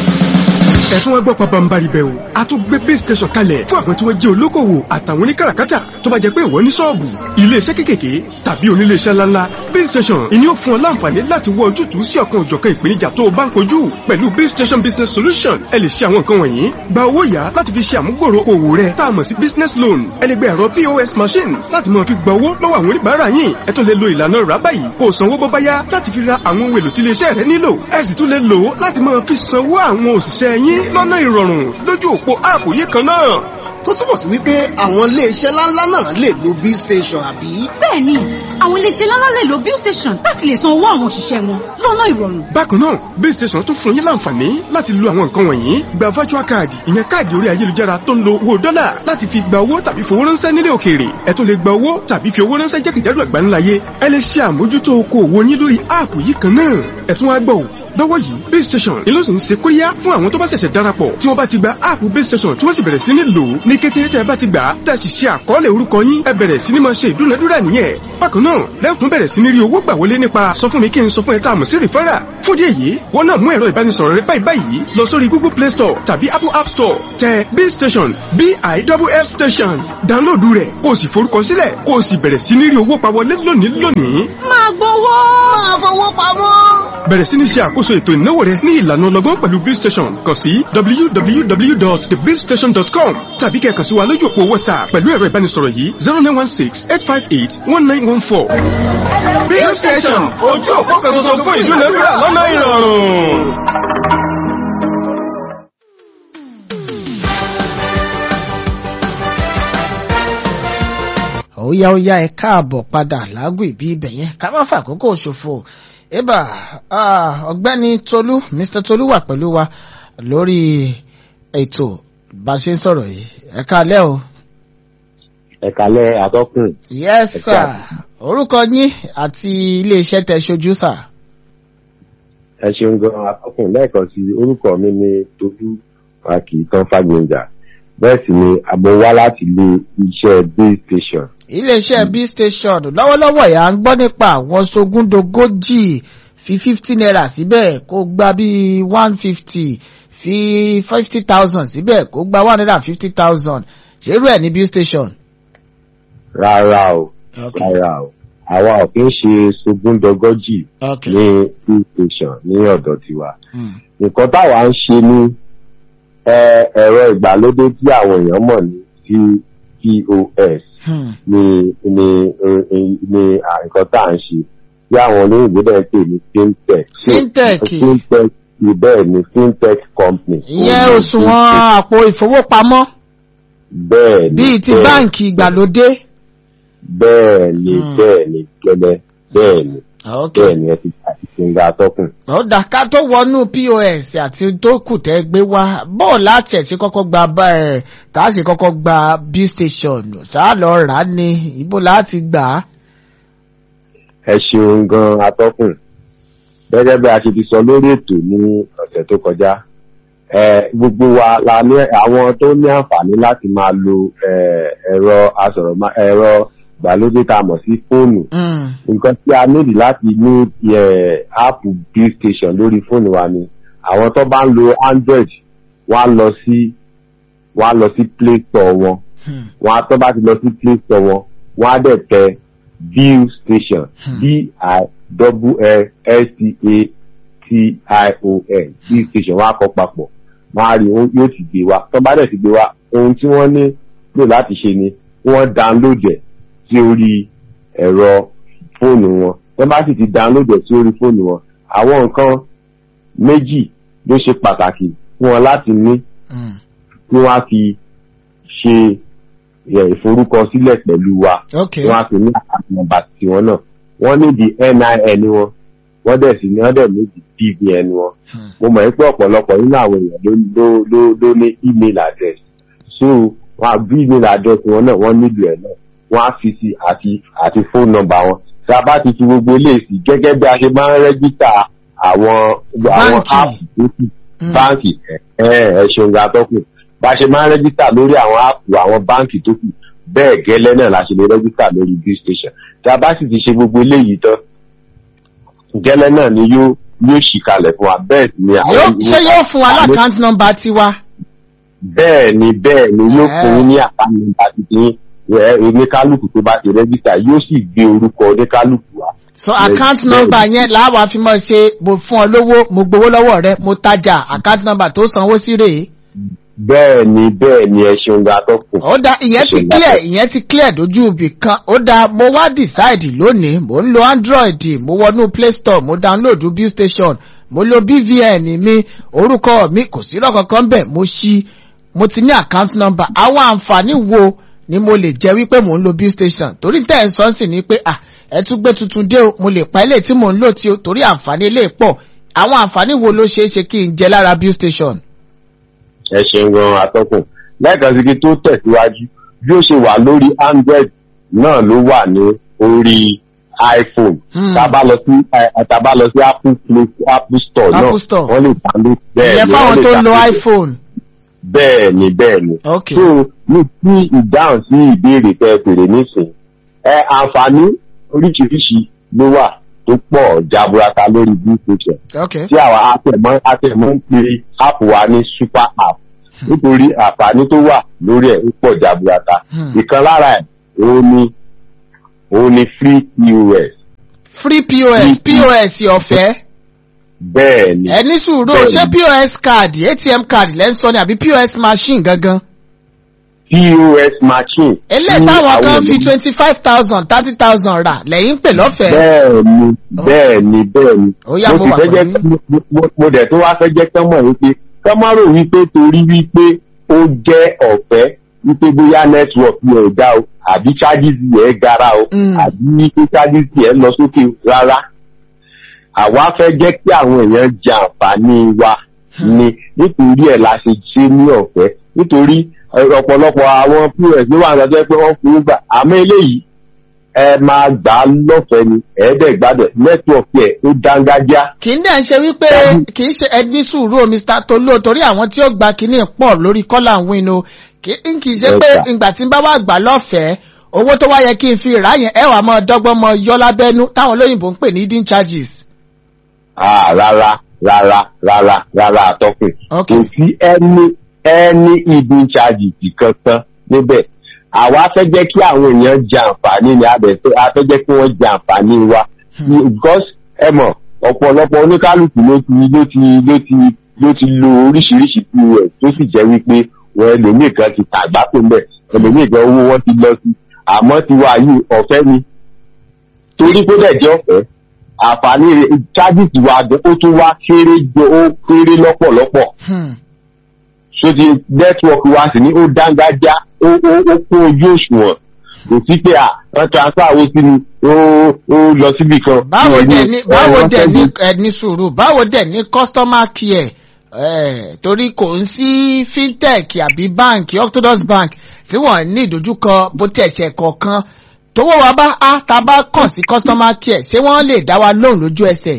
ẹ̀sùn wọn gbọ́ pabambari bẹ́ẹ̀ o a tún gbé base station kalẹ̀ fún àwọn tí wọ́n jẹ́ olókòwò àtàwọn oníkàràkátà tó bá jẹ́ pé ìwọ ní ṣọ́ọ̀bù iléeṣẹ́ kékèké tàbí oníléeṣẹ́ ńláńlá base station ìní ò fún ọ láǹfààní láti wọ ojútùú sí ọ̀kan òjọ̀kan ìpèníjà tó o bá ń kojú pẹ̀lú base station business solution ẹ lè ṣe àwọn nǹkan wọ̀nyí gba owó yá láti fi ṣe àmúgbòrò òwò rẹ tá a mọ̀ sí business loan ẹ lè gba ẹ̀rọ pos machine láti máa fi gba owó lọ́wọ́ àwọn oníbàárà yín ẹ tún lè lo ìlànà rà báyìí kó o sanwó bó bá yá láti fi ra àwọn ohun èlò tí iléeṣẹ́ rẹ nílò ẹ sì tún lè lò ó láti máa fi sanwó àwọn òṣìṣẹ́ yín lọ́nà ìrọ̀rùn lójú òpó áàpù yìí kan náà tó túmọ̀ sí wípé àwọn iléeṣẹ́ ńláńlá náà lè lo bill station àbí. bẹ́ẹ̀ni àwọn iléeṣẹ́ ńláńlá lè lo bill station láti lè san owó àwọn òṣìṣẹ́ wọn lọ́nà ìrọ̀rùn. bákan náà base station tún fún yín láǹfààní láti lo àwọn nǹkan wọ̀nyí gba virtual card ìyẹn káàdì orí ayélujára tó ń lo owó dọ́là láti fi gba owó tàbí fowó ránṣẹ́ nílé òkèèrè ẹ tún lè gba owó tàbí fi owó ránṣẹ́ jákèjádò àgbáńláyé ẹ lè ṣe àmójútó okòwò yín lórí áàpù yìí kan náà ẹ tún wá gbọ́ ò lọ́wọ́ yìí base station ni ló sì ń ṣe kóríyá fún àwọn tó bá ṣẹ̀ṣẹ̀ darapọ̀ tí wọ́n bá ti gba áàpù base station tí wọ́n sì bẹ̀rẹ̀ sí ní lò ó ní kété tẹ́ ẹ bá ti gbà á tẹ́ ẹ sì ṣe àkọọ́lẹ̀ orúkọ yín ẹ bẹ̀rẹ̀ sí ní máa ṣe ìdúnadúrà nìyẹn bákan náà lẹ́kùn bẹ̀rẹ̀ sí ní rí owó gbà wọlé nípa sọ fún mi kí n sọ fún ẹ tá a mọ̀ sí rìfẹ́rà fún díẹ̀ yìí wọ́n náà mú ẹ̀rọ ìbánisọ̀rọ̀ rẹ báyìí báyìí lọ sórí google play store tàbí apple app store tẹ base station biff station dáńlóòdù rẹ̀ kó o sì forúkọ sílẹ̀ kó o sì bẹ̀rẹ̀ sí ní rí owó pa wọlé lónìí lónìí máa gbowó. máa fowó pamọ́. bẹ̀rẹ̀ sí ní ṣe àkóso ètò ìnáwó rẹ ní ìlànà ọlọ́gbọ́n pẹ̀lú bill station kàn sí www.thebillstation.com tàbí kẹ́ kàn sí wa lójú òpó whatsapp pẹ̀lú ẹ̀rọ ìbánisọ̀rọ̀ yìí zero nine one six eight five eight one nine one four. bill station ojú òpó kan ṣoṣo fún ìdúnadúrà lọ́nà ìrọ̀rùn. óyá óyá ẹ káàbọ̀ padà lágùn ìbí ibẹ̀ yẹn ká má fàkókò ṣòfò ébà ah, ọ̀gbẹ́ni tolú mr tolú wà pẹ̀lú wa lórí ètò bá a ṣe ń sọ̀rọ̀ yìí ẹ káalẹ́ o. ẹ̀kálẹ̀ àtọ́kùn yes Ẹ sir káàbọ̀. orúkọ yín àti iléeṣẹ́ tẹ ṣojú sà. ẹ ṣeun gan àtọ́kùn lẹ́ẹ̀kan sí orúkọ mi ní tolú akìtàn fàgbéǹjà bẹ́ẹ̀ sì ni àbọ̀ wá láti ilé iṣẹ́ base station iléeṣẹ́ b station lọ́wọ́lọ́wọ́ yà ń gbọ́ nípa àwọn sogúndogójì fi fifty naira síbẹ̀ kó gba bíi one fifty fi fifty thousand síbẹ̀ kó gba one hundred and fifty thousand ṣerú ẹ̀ ní b station. rárá o Okay. rárá o àwa ò kí ń ṣe sogúndọgọ́jì Okay. ní base station ní ọ̀dọ̀ tiwa Hmm. nǹkan táwa ń ṣe ní ẹ, ẹ̀rọ ìgbàlódé tí àwọn èèyàn mọ̀ ní pos Hmm. ni ni ni ni nǹkan tá à ń ṣe tí àwọn olóyìnbó dẹ̀ ń pè ní fintech. So, Fintech. fintech ni bẹ́ẹ̀ ni fintech company. ìyẹn Ó ní òṣùwọ̀n fintech. àpò ìfowópamọ́ bẹ́ẹ̀ ni bíi ti bẹ́ẹ̀- báǹkì ìgbàlódé. bẹ́ẹ̀ ni Hmm. bẹ́ẹ̀ ni gẹ́lẹ́ bẹ́ẹ̀ ni Okay. bẹ́ẹ̀ ni ẹ ti àti ṣìǹgà atọ́kùn. ó dà ká tó wọnú pos àti tó kù tẹ́ gbé wá bọ́ọ̀ láti ẹ̀ sí kọ́kọ́ gba bá ẹ̀ tá a sì kọ́kọ́ gba b station ṣáà lọ rà á ní ibo láti gbà á. ẹ ṣeun gan atọ́kùn gẹ́gẹ́ bí a ṣe ti sọ lórí ètò ní ọ̀sẹ̀ tó kọjá ẹ gbogbo wa la ní àwọn tó ní àǹfààní láti máa lo ẹ, ẹ̀rọ asọ̀rọ̀ ẹ̀rọ ìgbàlódé tá a mọ̀ sí fóònù Mm. nǹkan tí a nílì láti ní ẹ, áàpù bill station lórí fóònù wa ni àwọn tó bá ń lo android wọ́n á lọ sí wọ́n á lọ sí play store wọn Hmm. wọn á tó bá ti lọ sí play store wọn wọn á dẹ̀ tẹ bill station Hmm. b i double l s t a t i o n bill station wọn á kọ papọ̀ wọn á rí ó- yóò ti gbé wa tó bá dẹ̀ ti gbé wa ohun tí wọ́n ní lò láti ṣe ni wọ́n download ẹ̀ sí orí ẹ̀rọ fóònù wọn tó bá sì ti download ẹ̀ sí orí fóònù wọn àwọn nǹkan méjì ló ṣe pàtàkì fún wọn láti ní Mm. kí wọ́n á fi ṣe ẹ, ìforúkọsílẹ̀ pẹ̀lú wa Okay. wọ́n á fi ní àkáǹtì nọ́mbà tiwọn náà wọ́n ní di NIN wọn wọ́n dẹ̀ sì ní wọ́n dẹ̀ ní di BVN wọn Hmm. mo mọ̀ pé ọ̀pọ̀lọpọ̀ nínú àwọn èèyàn ló ló ló ló ní email address so wọ́n á bí email address wọn náà wọ́n nílò ẹ̀ náà wọ́n á fi sí àti àti phone number wọn tí a bá ti fi gbogbo eléyìí sí gẹ́gẹ́ bí a ṣe máa ń rẹ́gísítà àwọn àwọn Báǹkì. app tó kù Mm. báǹkì ẹ ẹ ṣeun ga tọkùn bá a ṣe máa ń rẹ́gísítà lórí àwọn áàpù àwọn báǹkì tó kù bẹ́ẹ̀ gẹ́lẹ́ náà la ṣe lè rẹ́gísítà lórí bill station tí a bá sì ti ṣe gbogbo eléyìí tán gẹ́lẹ́ náà ni yóò yóò ṣì kalẹ̀ fún wa bẹ́ẹ̀ sì ni Yóò- ṣé yóò fún wa lákàntì nọ́mbà tiwa. bẹ́ẹ̀ ni bẹ́ẹ̀ ni yóò Eh. fún yín ní àkáǹtì nọ́mbà tuntun ẹ oníkálukú tó bá ti rẹ́gísítà yóò sì gbé orúkọ oníkálukú wa so Yes, account bẹ́ẹ̀ number ni. yẹn làwa fi mọ̀ ṣe mo fún ọ lówó mo gbowó lọ́wọ́ rẹ mo tajà account number tó sanwó sí rèé. bẹ́ẹ̀ ni bẹ́ẹ̀ ni ẹ ṣeun ga tọkùn. ó dá ìyẹn ti Ṣùgbọ́n- clear ìyẹn ti clear dojú ibì kan ó dá mo wá decide lónìí mo ń lo android mo wọnú play store mo download bill station mo lo bvn mi orúkọ mi kò sí lọ́kọ̀ọ̀kan bẹ́ẹ̀ mo ṣí mo ti ní account number àwọn àǹfààní wo ni mo lè jẹ́ wípé mo ń lo bill station torí tẹ́ ẹ̀ ń sọ sí ni pé ah ẹ tún gbé tuntun dé o mo lè pa ilé tí mò ń lò tí o torí àǹfààní ilé pọ̀ àwọn àǹfààní wo ló ṣeé ṣe kí n jẹ lára bill station. ẹ ṣeun gan atọ́kùn lẹ́ẹ̀kan sí kí tó tẹ̀síwájú bí ó ṣe wà lórí android náà ló wà ní orí iphone Hmm. tá a bá lọ sí ẹ, tá a bá lọ sí apple play apple store náà Apple Store. wọ́n lè download bẹ́ẹ̀ ìyẹn ni fáwọn wọ́n lè tó ń lo download iphone. bẹ́ẹ̀ ni bẹ́ẹ̀ ni ok so ní tí ìdáhùn sí ìbéèrè tẹ fèrè nísìn ẹ àǹfààní oríṣiríṣi ló wà tó pọ̀ jaburata lórí bill station ok tí àwa àtẹ̀mọ́ àtẹ̀mọ́ ń pe app wa ní super app nítorí àǹfààní tó wà lórí ẹ̀ ó pọ̀ jaburata Hmm. ìkan lára ẹ̀ òun ni òun ni free pos free pos pos ọ̀fẹ́ bẹ́ẹ̀ ni ẹ ní sùúrù o, Bẹ́ẹ̀ni. ṣé pos card atm card lẹ́ ń sọ ni àbí pos machine gangan. pos machine. eléyìí ní táwọn àwọn kan fi ènìyàn- twenty five thousand thirty thousand rà lẹ́yìn ń pè lọ́fẹ̀ẹ́. bẹ́ẹ̀ ni bẹ́ẹ̀ ni bẹ́ẹ̀ ni Ó yá, mo mo sì wà fẹ́ jẹ́ pẹ̀lú kí- mo- mo- mo dẹ̀ tó wá fẹ́ jẹ́ kán mọ̀ wípé kán má rò wípé torí wípé ó jẹ́ ọ̀fẹ́ wípé bóyá network yẹn ò dá o àbí charges yẹn gara o Mm. àbí wípé charges yẹn lọ sókè rárá àwa fẹ́ jẹ́ kí àwọn èèyàn jẹ àǹfààní wa ni nítorí ẹ̀ la ṣe ṣe ní ọ̀fẹ́ nítorí ẹ, ọ̀pọ̀lọpọ̀ àwọn pos ló wà lọ́jọ́ pé wọ́n fowó gbà àmọ́ eléyìí ẹ máa gbà á lọ́fẹ̀ẹ́ ni ẹ̀ẹ́dẹ̀gbádẹ̀ nẹ́tíwọ̀kì ẹ̀ ó dángájá kì í dẹ̀ ṣe wípé kì í ṣe ẹni sùúrù o mr tolu torí àwọn tí ó gba kínní pọ̀ lórí kọ́là ń win o kì í kì í ṣe Yes, pé sir. ìgbà tí n bá wà gbà lọ́fẹ̀ẹ́ owó tó wá yẹ kí n fi rà yẹn ẹ wà mọ́ dọ́gbọ́n mọ́ yọ lábẹ́nú táwọn olóyìnbó ń pè ní hidden charges. Ah, rárá rárá rárá rárá àtọ́kùn Ok. kò sí ẹni ẹni hidden charges kankan níbẹ̀ àwa fẹ́ jẹ́ kí àwọn èèyàn jẹ àǹfààní ni a bẹ̀ fẹ́ a fẹ́ jẹ́ kí wọ́n jẹ àǹfààní wa because ẹ mọ̀ ọ̀pọ̀lọpọ̀ oníkálukú ló ti ló ti ló ti ló ti lo oríṣiríṣi pos tó sì jẹ́ wípé wọn ẹlòmíì kan ti tàgbá tó mẹ́ ẹlòmíì kan owó wọn ti lọ sí àmọ́ tiwa yìí ọ̀fẹ́ ni torí pé dẹ̀ jẹ́ ọ̀fẹ́ àǹfààní rẹ̀ charges wa gan ó tún wá kéré jọ ó kéré lọ́pọ̀lọpọ̀ Hmm. so ti network wa sì ní ó dángájá ó ó ó kún ojú òṣùwọ̀n kò sí pé à wọ́n transfer owó sí mi ó ó lọ síbì kan. báwo Wọ́n dẹ̀ ní- ní wọ́n- báwo wọ́n dẹ̀ fẹ́ ní bí- ẹni sùúrù báwo dẹ̀ ní customer care eh, torí kò ń sí fintech àbí báǹkì orthodox bank tí wọ́n ní ìdojúkọ bó tẹ̀ ṣe kọ̀ọ̀kan tówó wa bá a ta bá kàn sí customer care ṣé wọ́n lè dá wa lóhùn lójú ẹsẹ̀.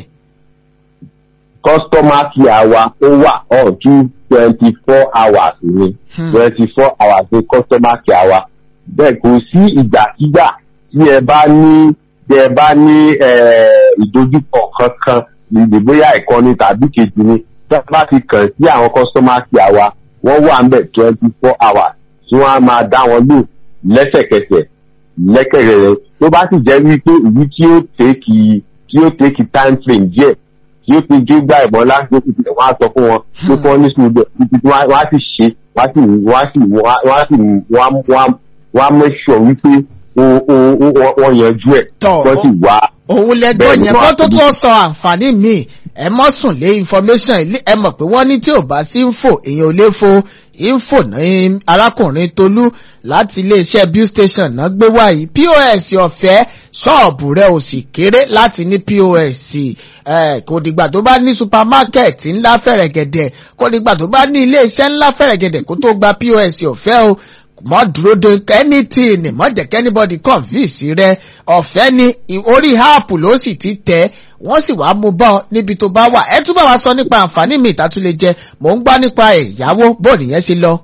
customer care wa ó wà on two twenty four hours ni Hmm. twenty four hours ni customer care wa bẹ́ẹ̀ kò sí ìgbàkigbà tí ẹ bá ní tí ẹ bá ní eh, ìdojúkọ kankan níbi bóyá ìkànnì tàbí kejì ni tí a bá ti kàn sí àwọn customer care wa wọ́n wà ń bẹ̀ twenty four hours tí wọ́n á máa dá wọn lò lẹ́sẹ̀kẹsẹ̀ lẹ́kẹ̀rẹ̀ tó bá sì jẹ́ wípé èyí tí ó tẹ́kì tí ó tẹ́kì time frame díẹ̀ tí ó fi jó gbà ìbọn láti ó fi fi wọ́n á sọ fún wọn tó kọ́ ní sùúrù bẹ́ẹ̀ títí tí wọ́n á sì ṣe wọ́n á sì wọ́n á sì wọ́n á sì wọ́n á wọ́n á wọ́n á make sure wípé o- o- o- wọ́n wọ́n yanjú ẹ̀ Tọ́, wọ́n sì wá. òun lẹgbọ́n Bẹ́ẹ̀ni, yẹn wọ́n kó á tó ti- tó sọ àǹfààní míì ẹ mọ́ sùn lé information ilé ẹ mọ̀ pé wọ́n ní tí ò bá sí info èèyàn ò lè fo info ní arákùnrin tolú láti iléeṣẹ́ bill station náà gbé wáyé pos ọ̀fẹ́ ṣọ́ọ̀bù rẹ̀ ò sì kéré láti ní pos eh, kò dìgbà tó bá ní supermarket ńlá fẹ̀rẹ̀gẹ̀dẹ̀ kò dìgbà tó bá ní iléeṣẹ́ ńlá fẹ̀rẹ̀gẹ̀dẹ̀ kó tó gba pos ọ̀fẹ́ o mọ dúró de anything mọ jẹ́ kí anybody convince rẹ ọ̀fẹ́ ni ì- orí app ló sì ti tẹ̀ wọ́n sì wá mú bọ́ níbi tó bá wà ẹ túbọ̀ wá sọ nípa àǹfààní mi ìtàtú lè jẹ mò ń gbọ́ nípa ẹ̀yáwó bóòdù yẹn ṣe lọ.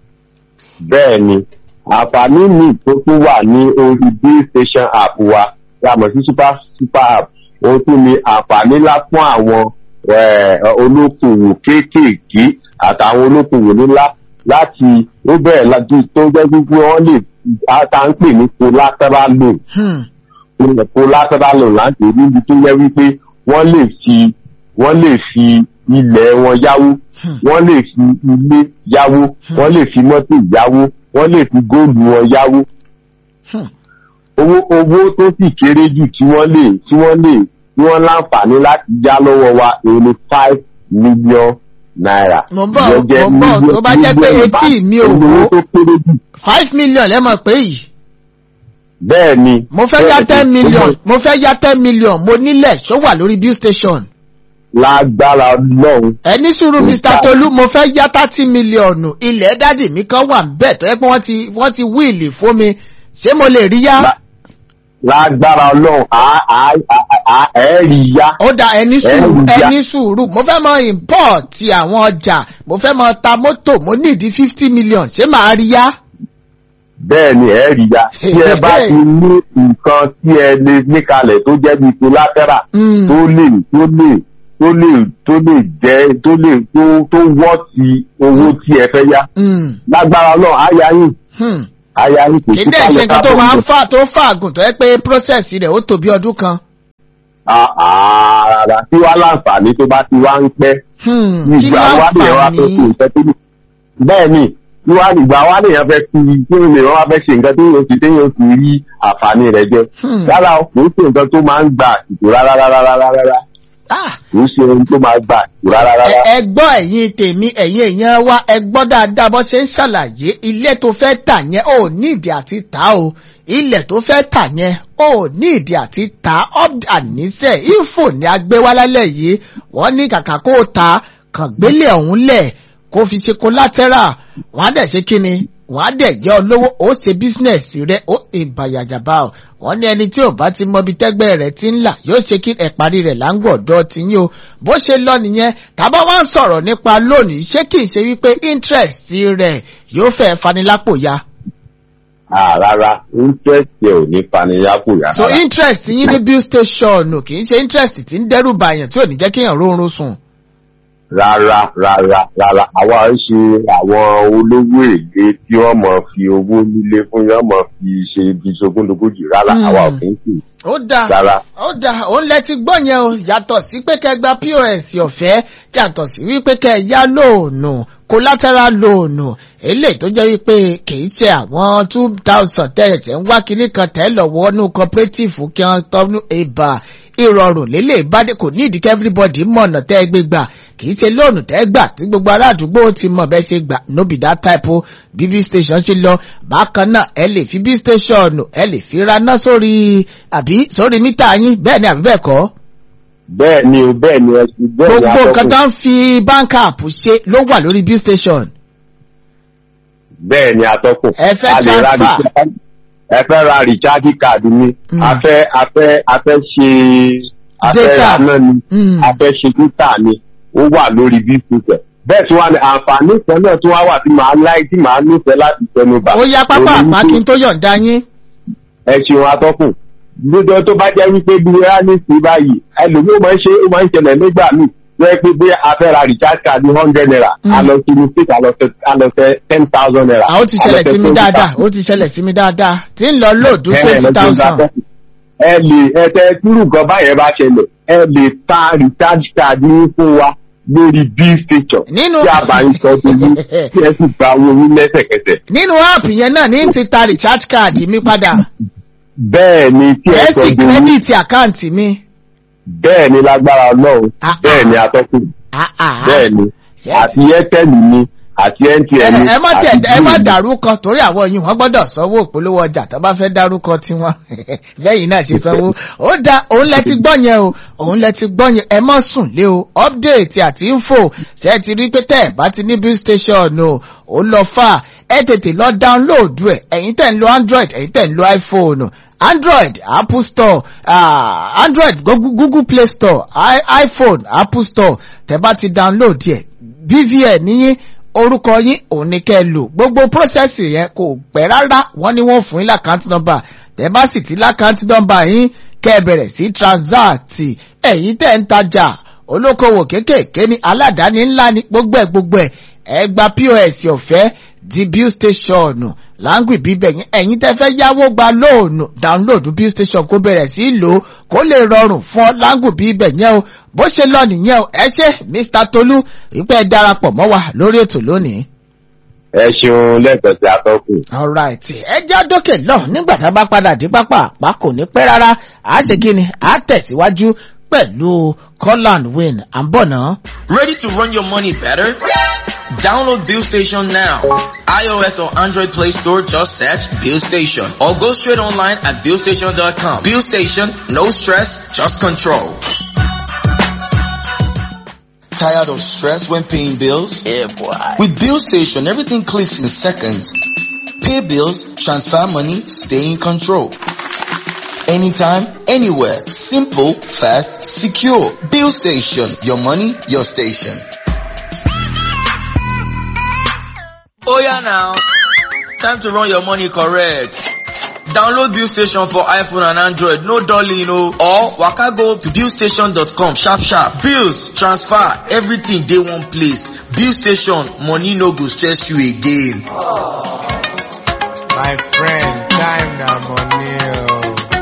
bẹ́ẹ̀ ni àǹfààní míì tó tún wà ní orí bill station app wa tí a mọ̀ sí super super app ohun tún ni àǹfààní ńlá fún àwọn eh, olókòwò kéékèèké àtàwọn olókòwò ńlá láti ó bẹ̀rẹ̀ láti tó jẹ́ wípé wọ́n lè tá à ń pè ní collateral loan Hmm. collateral loan láti níbi tó yẹ wípé wọ́n lè fi wọ́n lè fi ilẹ̀ wọn yáwó wọ́n lè fi ilé yáwó wọ́n lè fi mọ́tò yáwó wọ́n lè fi góòlù wọn yáwó Hmm. owó owó tó sì kéré jù tí wọ́n lè tí wọ́n lè tí wọ́n láǹfààní láti já lọ́wọ́ wa èyí ni five million naira. Mo ń bọ̀, Ìyẹn jẹ́ mo ń bọ̀, million- tó bá jẹ́ pé million etí bá- mi ò owó wó. tó kéré jù five million lẹ́mọ̀ pé yìí bẹ́ẹ̀ ni. mo fẹ́ yá ten million mo fẹ́ yá ten million mo nílẹ̀ ṣó wà lórí bill station. lágbára ọlọ́run. ẹni sùúrù mr tolu mo fẹ́ yá thirty million ilẹ̀ dádì mi kan wà bẹ́ẹ̀ tó yẹ pé wọ́n ti wọ́n ti wíìlì fún mi ṣé mo lè rí yá. lágbára ọlọ́run ẹ rí yá. ó da ẹni sùúrù ẹni sùúrù mo fẹ́ mọ import ti àwọn ọjà mo fẹ́ mọ ta mọ́tò mo nídìí fifty million ṣé màá rí yá. bẹ́ẹ̀ ni ẹ rí yá tí ẹ bá ti ní nǹkan tí ẹ lè níkalẹ̀ tó jẹ́ bíi collateral tó lè tó lè tó lè tó lè jẹ́ tó lè tó tó wọ́ ti owó tí ẹ fẹ́ yá. lágbára náà á yá yín. á yá yín kò sí kí dẹ́ ṣe nǹkan tó máa ń fà tó fàgùn tó yẹ pé process rẹ̀ ó tó bí ọdún kan. rárá tí wàá láǹfààní tó bá ti wá ń pẹ́. ìgbà wa lè wá tó kù ìfẹ́ tó lè. bẹ́ẹ̀ ni tí wàá ìgbà wa lè yẹn fẹ́ fi kí lè wọ́n wá fẹ́ ṣe nǹkan tó yẹ kí téèyàn fi rí àǹfààní rẹ̀ jẹ. rárá o kò ń ṣe nǹkan tó máa ń gbà àsìkò rárá rárá rárá rárá kì í ṣe ohun tó máa gbà rárá rárá. ẹ gbọ́ ẹ̀yin tèmi ẹ̀yin èèyàn wa ẹ gbọ́ dáadáa bó ṣe ń ṣàlàyé ilé tó fẹ́ tà yẹn ò ní ìdí àti tà o ilẹ̀ tó fẹ́ tà yẹn ò ní ìdí àti tà àníṣe ifo ní agbéwálálẹ̀ yìí wọ́n ní kàkà kó o ta kàn gbélé ọ̀hún lẹ̀ kó fi ṣe collateral wọ́n á dẹ̀ ṣe kí ni wọ́n á dẹ̀ jẹ́ olówó ó ṣe bísínẹ̀sì rẹ̀ ó ìbàyàjàbá o wọ́n ní ẹni tí ò bá ti mọbi tẹ́gbẹ́ rẹ̀ ti ń là yóò ṣe kí ẹ̀parí rẹ̀ láǹgbọ̀dọ̀ ti yín o bó ṣe lọ nìyẹn tàbá wá ń sọ̀rọ̀ nípa lónìí ṣé kì í ṣe wípé interest rẹ̀ yóò fẹ́ fanilápò ya. rárá interest yẹ ò ní fanilápò ya. so interest yín ní bill station kì í ṣe interest tí ń dẹ́rù bàyàn tí ò ní jẹ́ kéèyàn rórun sùn rárá rárá rárá àwa ń ṣe àwọn olówó èlé tí wọ́n mọ̀ fi owó nílé fún yọ́n mọ̀ fi ṣe ibi ṣogúndogójì rárá àwa ò kì í sì. ó dáa ó dáa òun lẹ ti gbọ́ yẹn o yàtọ̀ sí pé kẹ́ gba pos ọ̀fẹ́ yàtọ̀ sí wípé kẹ́ yá lóònù collateral lóònù eléyìí tó jẹ́ wípé kìí ṣe àwọn two thousand tẹ̀yẹ̀tẹ̀ ń wá kinní kan tẹ́ lọ́wọ́ nú cooperative kí wọ́n tọ́nu ìbà ìrọ̀rùn lélẹ̀ ìbádé kò ní ìdíkẹ́ everybody mọ̀nà tẹ́ ẹ gbé gbà kì í ṣe lóònù tẹ́ gbà tí gbogbo ará àdúgbò ti mọ̀ bẹ́ẹ̀ ṣe gbà nóbì dá táìpù bb station ṣe lọ bákan náà ẹ lè fi b station ẹ lè fi raná sórí àbí sórí mítà yín bẹ́ẹ̀ ni àbí bẹ́ẹ̀ kọ́. bẹ́ẹ̀ ni o bẹ́ẹ̀ ni ẹ ti bẹ́ẹ̀ ni gbogbo nǹkan tó ń fi bank app ṣe ló wà lórí b station. bẹ́ẹ̀ ni atọ́kùn. ẹ fẹ́ transfer ẹ fẹ́ ra recharge card mi a fẹ́ a fẹ́ a fẹ́ ṣe a fẹ́ ra náà ni a fẹ́ ṣe data ni ó wà lórí bísíǹsẹ̀ bẹ́ẹ̀ tí wọ́n ní àǹfààní kan náà tí wọ́n wà tí màá láì tí màá nífẹ̀ẹ́ láti tẹnu bà. ó yá pápá àpá kí n tó yọ̀ǹda yín. ẹ ṣeun atọ́kùn lójó tó bá jẹ́ wípé bí wíwá ní sí báyìí ẹlòmíì ó máa ń ṣe ó máa ń ṣẹlẹ̀ nígbà míì tó yẹ pé bí a fẹ́ ra recharge card ní hundred naira a lọ sí ní six a lọ fẹ́ ten thousand naira. ó ti ṣẹlẹ̀ sí mi dáadáa ó ti ṣẹlẹ̀ sí mi dáadáa tí ń lọ lóòdù twenty thousand. ẹ lè ẹ tẹ túrú nǹkan báyẹn bá ṣẹlẹ̀ ẹ lè ta recharge card ní fún wa lórí b station nínú tí a bá ń sọ fún yín tí ẹ sì gba owó yín lẹ́sẹ̀kẹsẹ̀. nínú app yẹn náà ní ti ta recharge card mi padà. bẹ́ẹ̀ ni tí ẹ sọ ẹ sì kírẹ́dìtì àkáǹtì mi. bẹ́ẹ̀ ni lágbára ọlọ́run bẹ́ẹ̀ ni atọ́kùn bẹ́ẹ̀ ni àti airtel ni àti mtn ni ẹ má tiẹ̀ ẹ má dárúkọ torí àwọn yìí wọ́n gbọ́dọ̀ sanwó ìpolówó ọjà tó bá fẹ́ dárúkọ tiwọn lẹ́yìn náà ṣe sanwó ó da òun lẹ ti gbọ́ yẹn o òun lẹ ti gbọ́ yẹn ẹ mọ́ sùn lé o update àti info ṣe ti rí pé tẹ́ ẹ̀ bá ti ní bill station o ó lọ fà ẹ tètè lọ download ẹ ẹ̀yin tẹ̀ ń lo android ẹ̀yin tẹ̀ ń lo iphone android apple store uh, android google, google play store I, iphone apple store tẹ́ bá ti download yẹ bvn níyìn orúkọ yín òun ni kẹ́ ẹ lò gbogbo prọ́sẹ̀sì yẹn kò pẹ́ rárá wọ́n ní wọ́n fún yín lákàntì nọ́mbà tẹ́ bá sì ti lákàntì nọ́mbà yín kẹ́ ẹ bẹ̀rẹ̀ sí transact ẹ̀yin tẹ́ ń tajà olókoòwò kéékèèké ní aládàáni ńlá ní gbogbo ẹ̀ gbogbo ẹ̀ ẹ gba pos ọ̀fẹ́ di bill station láǹgì bíbẹ̀ yín ẹ̀yin tẹ́ fẹ́ yáwó gba lóònù download bill station kó bẹ̀rẹ̀ sí lò ó kó lè rọrùn fún ọ láǹgì bíbẹ̀ yẹn o bó ṣe lọ nìyẹn o ẹ ṣe mr tolu ìpẹ́ darapọ̀ mọ́ wa lórí ètò lónìí. ẹ ṣeun lẹ́ẹ̀kan sí atọ́kùn. alright ẹ já dókè lọ nígbà tá a bá padà dé pápá àpá kò ní pẹ́ rárá àá ṣe kí ni àá tẹ̀síwájú pẹ̀lú Colland Win à ń bọ̀ náà. Ready to run your money better? Download Bill Station now. iOS or Android Play Store, just search Bill Station or go straight online at billstation.com. Bill Station, no stress, just control. Tired of stress when paying bills? Yeah, boy. With Bill Station, everything clicks in seconds. Pay bills, transfer money, stay in control. Anytime, anywhere. Simple, fast, secure. Bill Station. Your money, your station. Oh yeah now. Time to run your money correct. Download Bill Station for iPhone and Android. No dolly, no. Or waka go to billstation.com sharp sharp. Bills, transfer, everything dey one place. Bill Station, money no go stress you again. My friend, time na money o.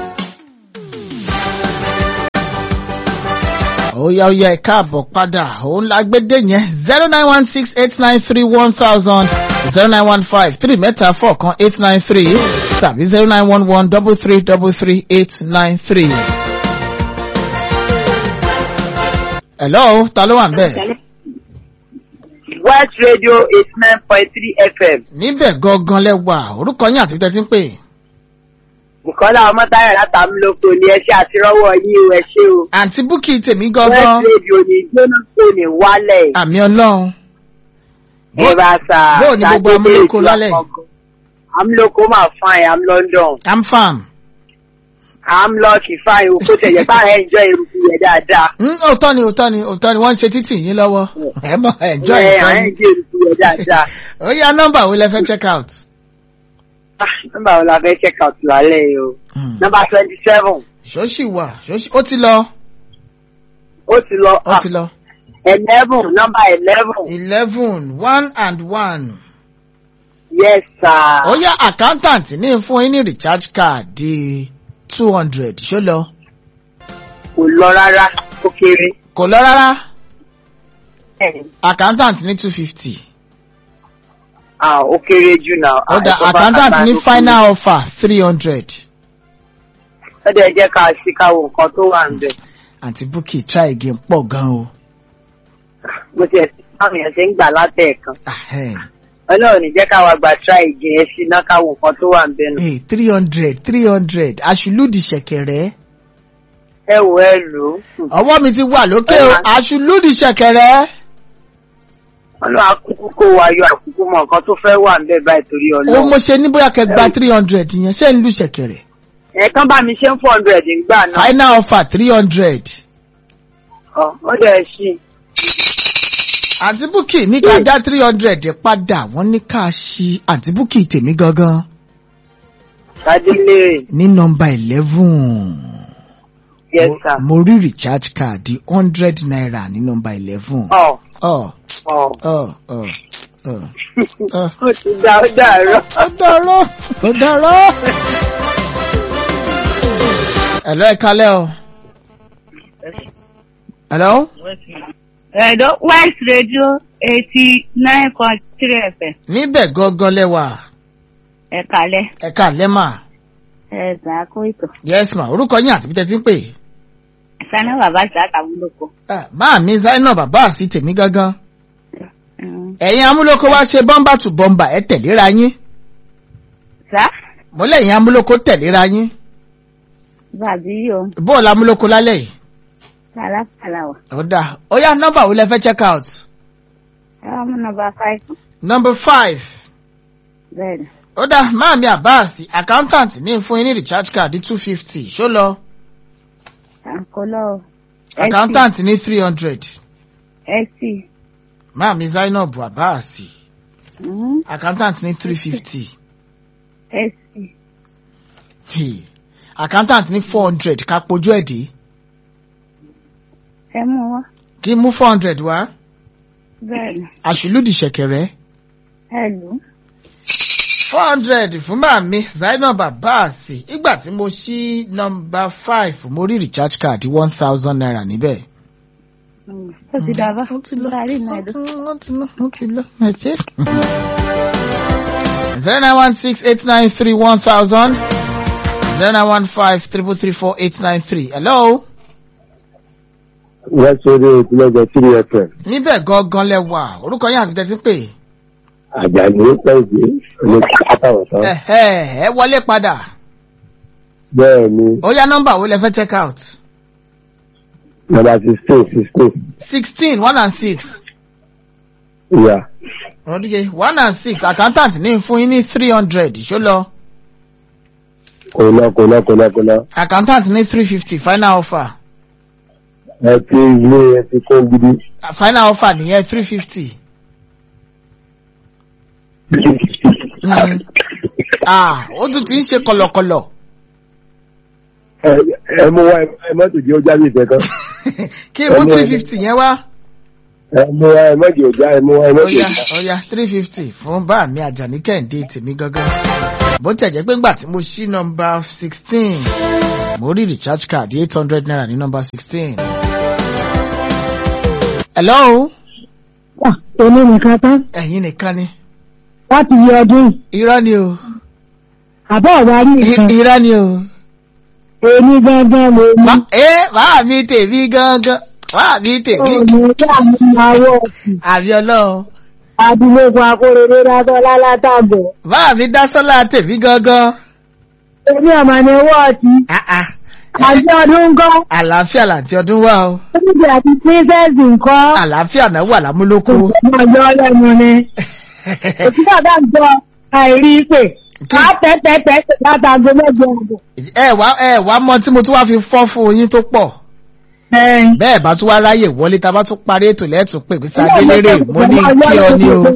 ó yá ó yá ẹ káàbọ̀ padà òun la gbé dé yẹn zero nine one six eight nine three one thousand zero nine one five three mẹ́ta four kan eight nine three tàbí zero nine one one double three double three eight nine three. hello ta ló wà ń bẹ̀? West Radio eighty nine point three FM. níbẹ̀ gangan lẹ́wà orúkọ yín àti tẹ́tí ń pè. Bùkọ́lá Ọmọ́táyọ̀ látàmúlòkọ ni ẹ ṣe àtirọ́wọ́ yín o ẹ ṣé o. àǹtí búkì tèmi West gangan Radio ní gbóná kò ní wálẹ̀. àmì ọlọ́run Ẹ bá sà. bóò ni gbogbo amúlòkọ lálẹ́ yìí? Amúlòkọ máa fine, am London. i'm farm. Am lucky fine o kó tẹ̀yẹ̀ bá ẹ̀ enjoy eruku yẹn dáadáa. Mm, òótọ́ ni òótọ́ ni òótọ́ ni wọ́n ń ṣe títì yín lọ́wọ́ ẹ mọ̀ ẹ̀jọ́ Ẹ ìtọ́ ẹ̀ ni. enjoy eruku yẹn dáadáa. ó yá nọ́mbà wo lẹ fẹ́ check out. Ah, Nọ́mbà wo la fẹ́ check out lálẹ́ yìí o? Nọ́mbà twenty seven. ṣóṣì wà ṣóṣì ó ti lọ Ó ti lọ. ó ti lọ. Eleven nọ́mbà eleven. eleven one and one. Yes sir. ó yá accountant ní fún yín ní recharge card di two hundred ṣó lọ. Kò lọ rárá, ó kéré. kò lọ rárá accountant ní two fifty. Ah, ó kéré jù náà. ó dá accountant ní final offer three hundred. Ó dẹ̀ jẹ́ ká sí káwo nǹkan tó wà ń bẹ̀. àǹtí búkì try again pọ̀ gan o. Mo ti ẹ̀sìn báwọn èèyàn ṣe ń gbà látẹ̀ẹ̀kan. Ahẹ́n. Ọlọ́run ní jẹ́ káwa gba try again ẹ sí náà káwo nǹkan tó wà ń bẹ̀ nù. Hey, three hundred three hundred aṣùlùdì ṣẹ̀kẹ̀rẹ̀. Ẹ wò ẹ lò ó. ọwọ́ mi ti wà lókè o aṣùlùdì ṣẹ̀kẹ̀rẹ̀. Ọlọ́run akúkú kó wa yọ àkúkú mọ nǹkan tó fẹ́ wà ń bẹ̀ báyìí torí ó Ọlọ́run. mo ṣe ní bóyá kẹgbà three hundred yẹn ṣé ń lu ṣẹ̀kẹ̀rẹ̀. Ẹ̀ẹ̀kan bá mi ṣe ń four hundred ńgbà náà. final offer three hundred. Ọ̀, Ó dẹ̀ ṣí. àǹtí búkì ní ká dá three hundred padà wọ́n ní ká ṣí àǹtí búkì tèmi gangan Ṣadélé. ní nọmba eleven. Yes sir. mo rí recharge card di hundred naira ní nọmba eleven. Ọ̀ ọ̀ ọ̀. ọ̀ ọ̀ ọ̀. Ó ti dá ó dàárọ̀. ó dàrọ́ ó dàrọ́. Hello ẹ kalẹ́ o. Hello. Ẹ̀dọ́ West Radio eighty nine point three FM. Níbẹ̀ gangan lẹ́wà. Ẹ kálẹ̀. Ẹ kalẹ́ mà. Ẹ gbà á kó ètò. Yes ma, orúkọ yín àti bí tẹ́ ti ń pè. Sanni bàbá ìta àtàwùlòkọ. Máa mi Zainab bàbá àti tèmi gangan. Ẹ̀yin amúlòkó wá ṣe bọ́mbà tù bọ́mbà ẹ tẹ̀léra yín. Sá. Mo lẹ́yìn amúlòkó tẹ̀léra yín. Bàbí yìí o. Bóòlù amúlòkó lálẹ́ yìí. Kàlákàlà wà. Ó dáa. Ó yá nọ́mbà wo lẹ fẹ́ check out? Ẹ wá mú nọmba five. Number five. Bẹ́ẹ̀ni. ó dá máàmí àbáàsì accountant ní fún yín ní recharge card two fifty ṣó lọ Àǹkólọ́ o. accountant ní three hundred Ẹ̀sì. máàmí zainab àbáàsì accountant ní three fifty Ẹ̀sì. accountant ní four hundred ká pojú ẹ̀ dé Ẹ mú wá. kí mú four hundred wá Bẹ́ẹ̀ni. àṣìlódì ṣẹ̀kẹ̀rẹ̀ Ẹ lù ú. four hundred fún máàmí zainab àbáàsì ìgbà tí mo ṣí nọmba five mo rí recharge card one thousand naira níbẹ̀. Ó ti dàbá. Ó ti lọ. Láàrin náà ẹ̀dọ́. Ó ti lọ. Ó ti lọ. Ẹ ṣé. zero nine one six eight nine three one thousand zero nine one five triple three four eight nine three. Hello. west radio ìpínlẹ̀ three fm níbẹ̀ gangan lẹ wà orúkọ yín àti tẹ́tí pè àjàní pẹ̀lú ní kátàwọ̀tán ẹ̀hẹ́ ẹ wọlé padà bẹ́ẹ̀ ni ó yá nọ́mbà wo lẹ fẹ́ check out number sixteen sixteen sixteen one and six ìyá ọdúnye one and six accountant ní fún yín ní three hundred ṣó lọ kò lọ kò lọ kò lọ kò lọ accountant ní three fifty final offer ẹ ti ilé ẹ ti kó gidi final offer nìyẹn three fifty. ah ó tún ti ń ṣe kọlọkọlọ ẹ ẹ mú wá ẹ mọ́tò jẹ́ ó jáde ìtẹ̀kan kí mú three fifty yẹn wá. ẹ mú wá ẹ mọ́tò ó já ẹ mú wá ẹ ó mọ́tò ó yá já. ó yá three fifty fún bá mi àjàní kẹ́hìndé tèmi gángan bó tẹ̀ jẹ́ pé ńgbà tí mo ṣí nọmba sixteen mo rí recharge card eight hundred naira ní nọmba sixteen. hello èmi nìkan tán ẹ̀yin nìkan ni láti yẹ ọdún irọ́ ni o àbọ̀ ọ̀gá rí nìkan irọ́ ni o. èmi gangan lè mú ẹ bá mi tèmi gángan bá mi tèmi ọmọ tí a mú àwọ̀ ọ̀sìn àbí ọlọ́run àdúgbò akórèrè látọ̀ látàbọ̀ bá mi dá sọ́lá tèmi gángan. èmi ọmọ ní wọ́ọ̀tì àti ọdún ńkọ́ àlàáfíà làǹtí ọdún wà o níbi àti píńsẹ́sì ńkọ́ àlàáfíà náà wà lámúlòkó. ọjọ́ lẹ́nu ni òtún bàbá ń jọ àìrí pé ká tẹ́tẹ́tẹ́ látago mẹ́jọ àbọ̀. ẹ wá ẹ wá mọ tí mo tún wá fi fọ́ fún yín tó pọ̀. bẹ́ẹ̀ bá tún wá ráyè wọlé tá a bá tún parí ètò lẹ́tùn pé sáde lérè mo ní kí ọ ní o.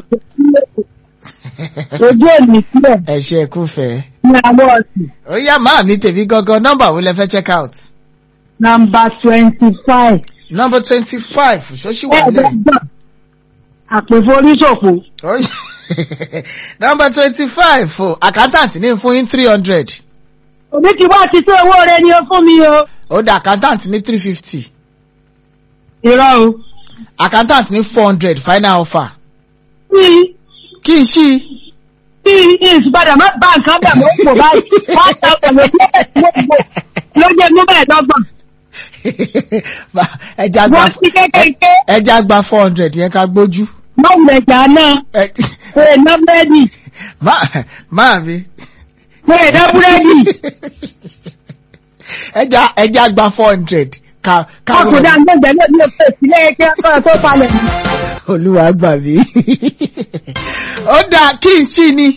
ojú èmi sílẹ̀ ẹ ṣe kú fẹ́. ní àwọ̀ ọ̀sìn ó yá máa mi tèmi gangan nọ́mbà wo lẹ fẹ́ check out. nọmba twenty five nọ́mbà twenty five ṣóṣì wà lẹ́yìn. ẹ̀ẹ́dẹ́gbọ̀n àpèforíṣòfò nọ́mbà twenty five o accountant ní fún yín three hundred. òbí ti wá ti tó owó rẹ ni o fún mi o. ó dá accountant ní three fifty. irọ́ o. accountant ní four hundred final offer. kí kí n ṣí. kí ìsúpadà má bá nǹkan bẹ̀ mọ́ pò báyìí wọ́n ta ọ̀pọ̀lọpọ̀ ló jẹ́ mú bẹ́ẹ̀ dọ́gbọ̀n. ẹja gba wọ́n ti kékeré ẹja gba four hundred yẹn ká gbójú. mọ́wùlẹ̀ jà náà pé ná búrẹ́dì máa mi. pé ná búrẹ́dì ẹja ẹja gba four hundred ká ká ọkùnrin àgbẹ̀gbẹ̀ náà ní òpè sílẹ̀ ẹgbẹ́ ọ̀rọ̀ tó falẹ̀ mọ́. olúwa gbà mí. ó dáa kí n ṣí ni.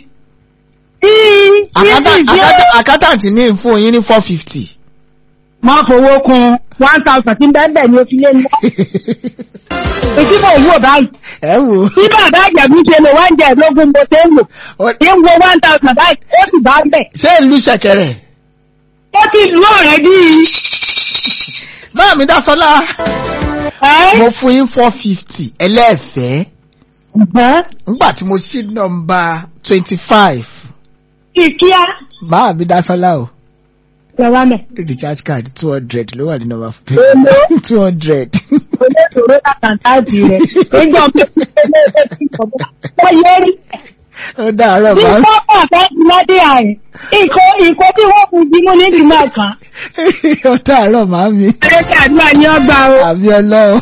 accountant ní fún yín ní four fifty. má fowó kun one thousand tí bẹ́ẹ̀ bẹ́ẹ̀ ni o fi lé ní. Ètí mo wò báyìí. ẹ wò. Tí bàbá àjẹ̀bí ṣe lò wá ń jẹ ìlógún mo ṣe ń wò. Ní ń wo one thousand báyìí, ó sì bá ń bẹ̀. ṣé ìlú ṣẹ̀kẹ̀rẹ̀. Ó ti lù ọ̀rẹ́ bí. báà mi dá sọlá. mo fún yín four fifty ẹlẹ́ẹ̀fẹ́. nígbà tí mo ṣí nọmba twenty five. Ìkíá. báà mi dá sọlá o Ìjọba mẹ́. recharge card two hundred ló wà ní nọmba Èló? two hundred. Olóòtú àkàntàǹtì rẹ̀. Níjọ́ mi ò ṣe lé ẹgbẹ́ sí ìjọba. Wọ́n yẹ rí. ó dàárọ̀ Bí bá wọ́n pọ̀ fẹ́ ti lọ́dẹ àrùn. Ìkó ìkó tí wọ́n fún jimú ní ìgbìmọ̀ kan. ó dàárọ̀ màá mi. Ẹ̀rẹ́kẹ́ àdúrà ní ọgbà o. àbí ọlọ́run.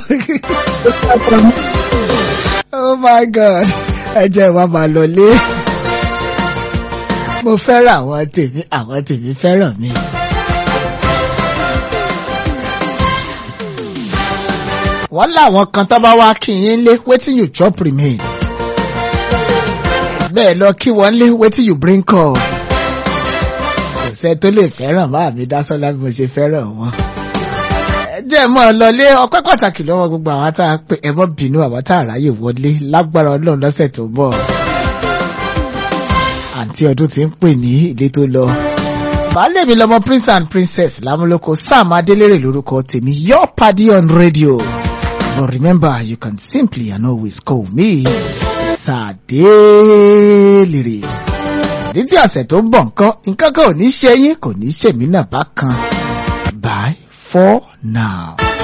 oh my god ẹ jẹ́ ìwà máa lọ lé. mo fẹ́ràn àwọn tèmi àwọn tèmi fẹ́ràn mi. wọ́n láwọn kan tó bá wá kí yín lé wetin you chop remain. bẹ́ẹ̀ lọ kí wọ́n lé wetin you bring call. kò sẹ́ tó lè fẹ́ràn máa mi dá sọ́lá bí mo ṣe fẹ́ràn wọn. ẹ jẹ́ mọ́ ọ lọlé ọpẹ́ pàtàkì lọ́wọ́ gbogbo àwọn tá a pè ẹ mọ́ bínú àwọn tá a ráyè wọlé lágbára ọlọ́run lọ́sẹ̀ tó ń bọ̀. àǹtí ọdún ti ń pè ní ilé tó lọ. baálé mi lọmọ prince and princess lámúlòkọ sam adélèrè lórúkọ tèmi your party on radio. But remember, you can simply and always call me Sàdélèrè. Títí ọ̀sẹ̀ tó ń bọ̀ nǹkan, nǹkan kan ò ní ṣe yín, kò ní ṣèmí náà bákan. Bye for now.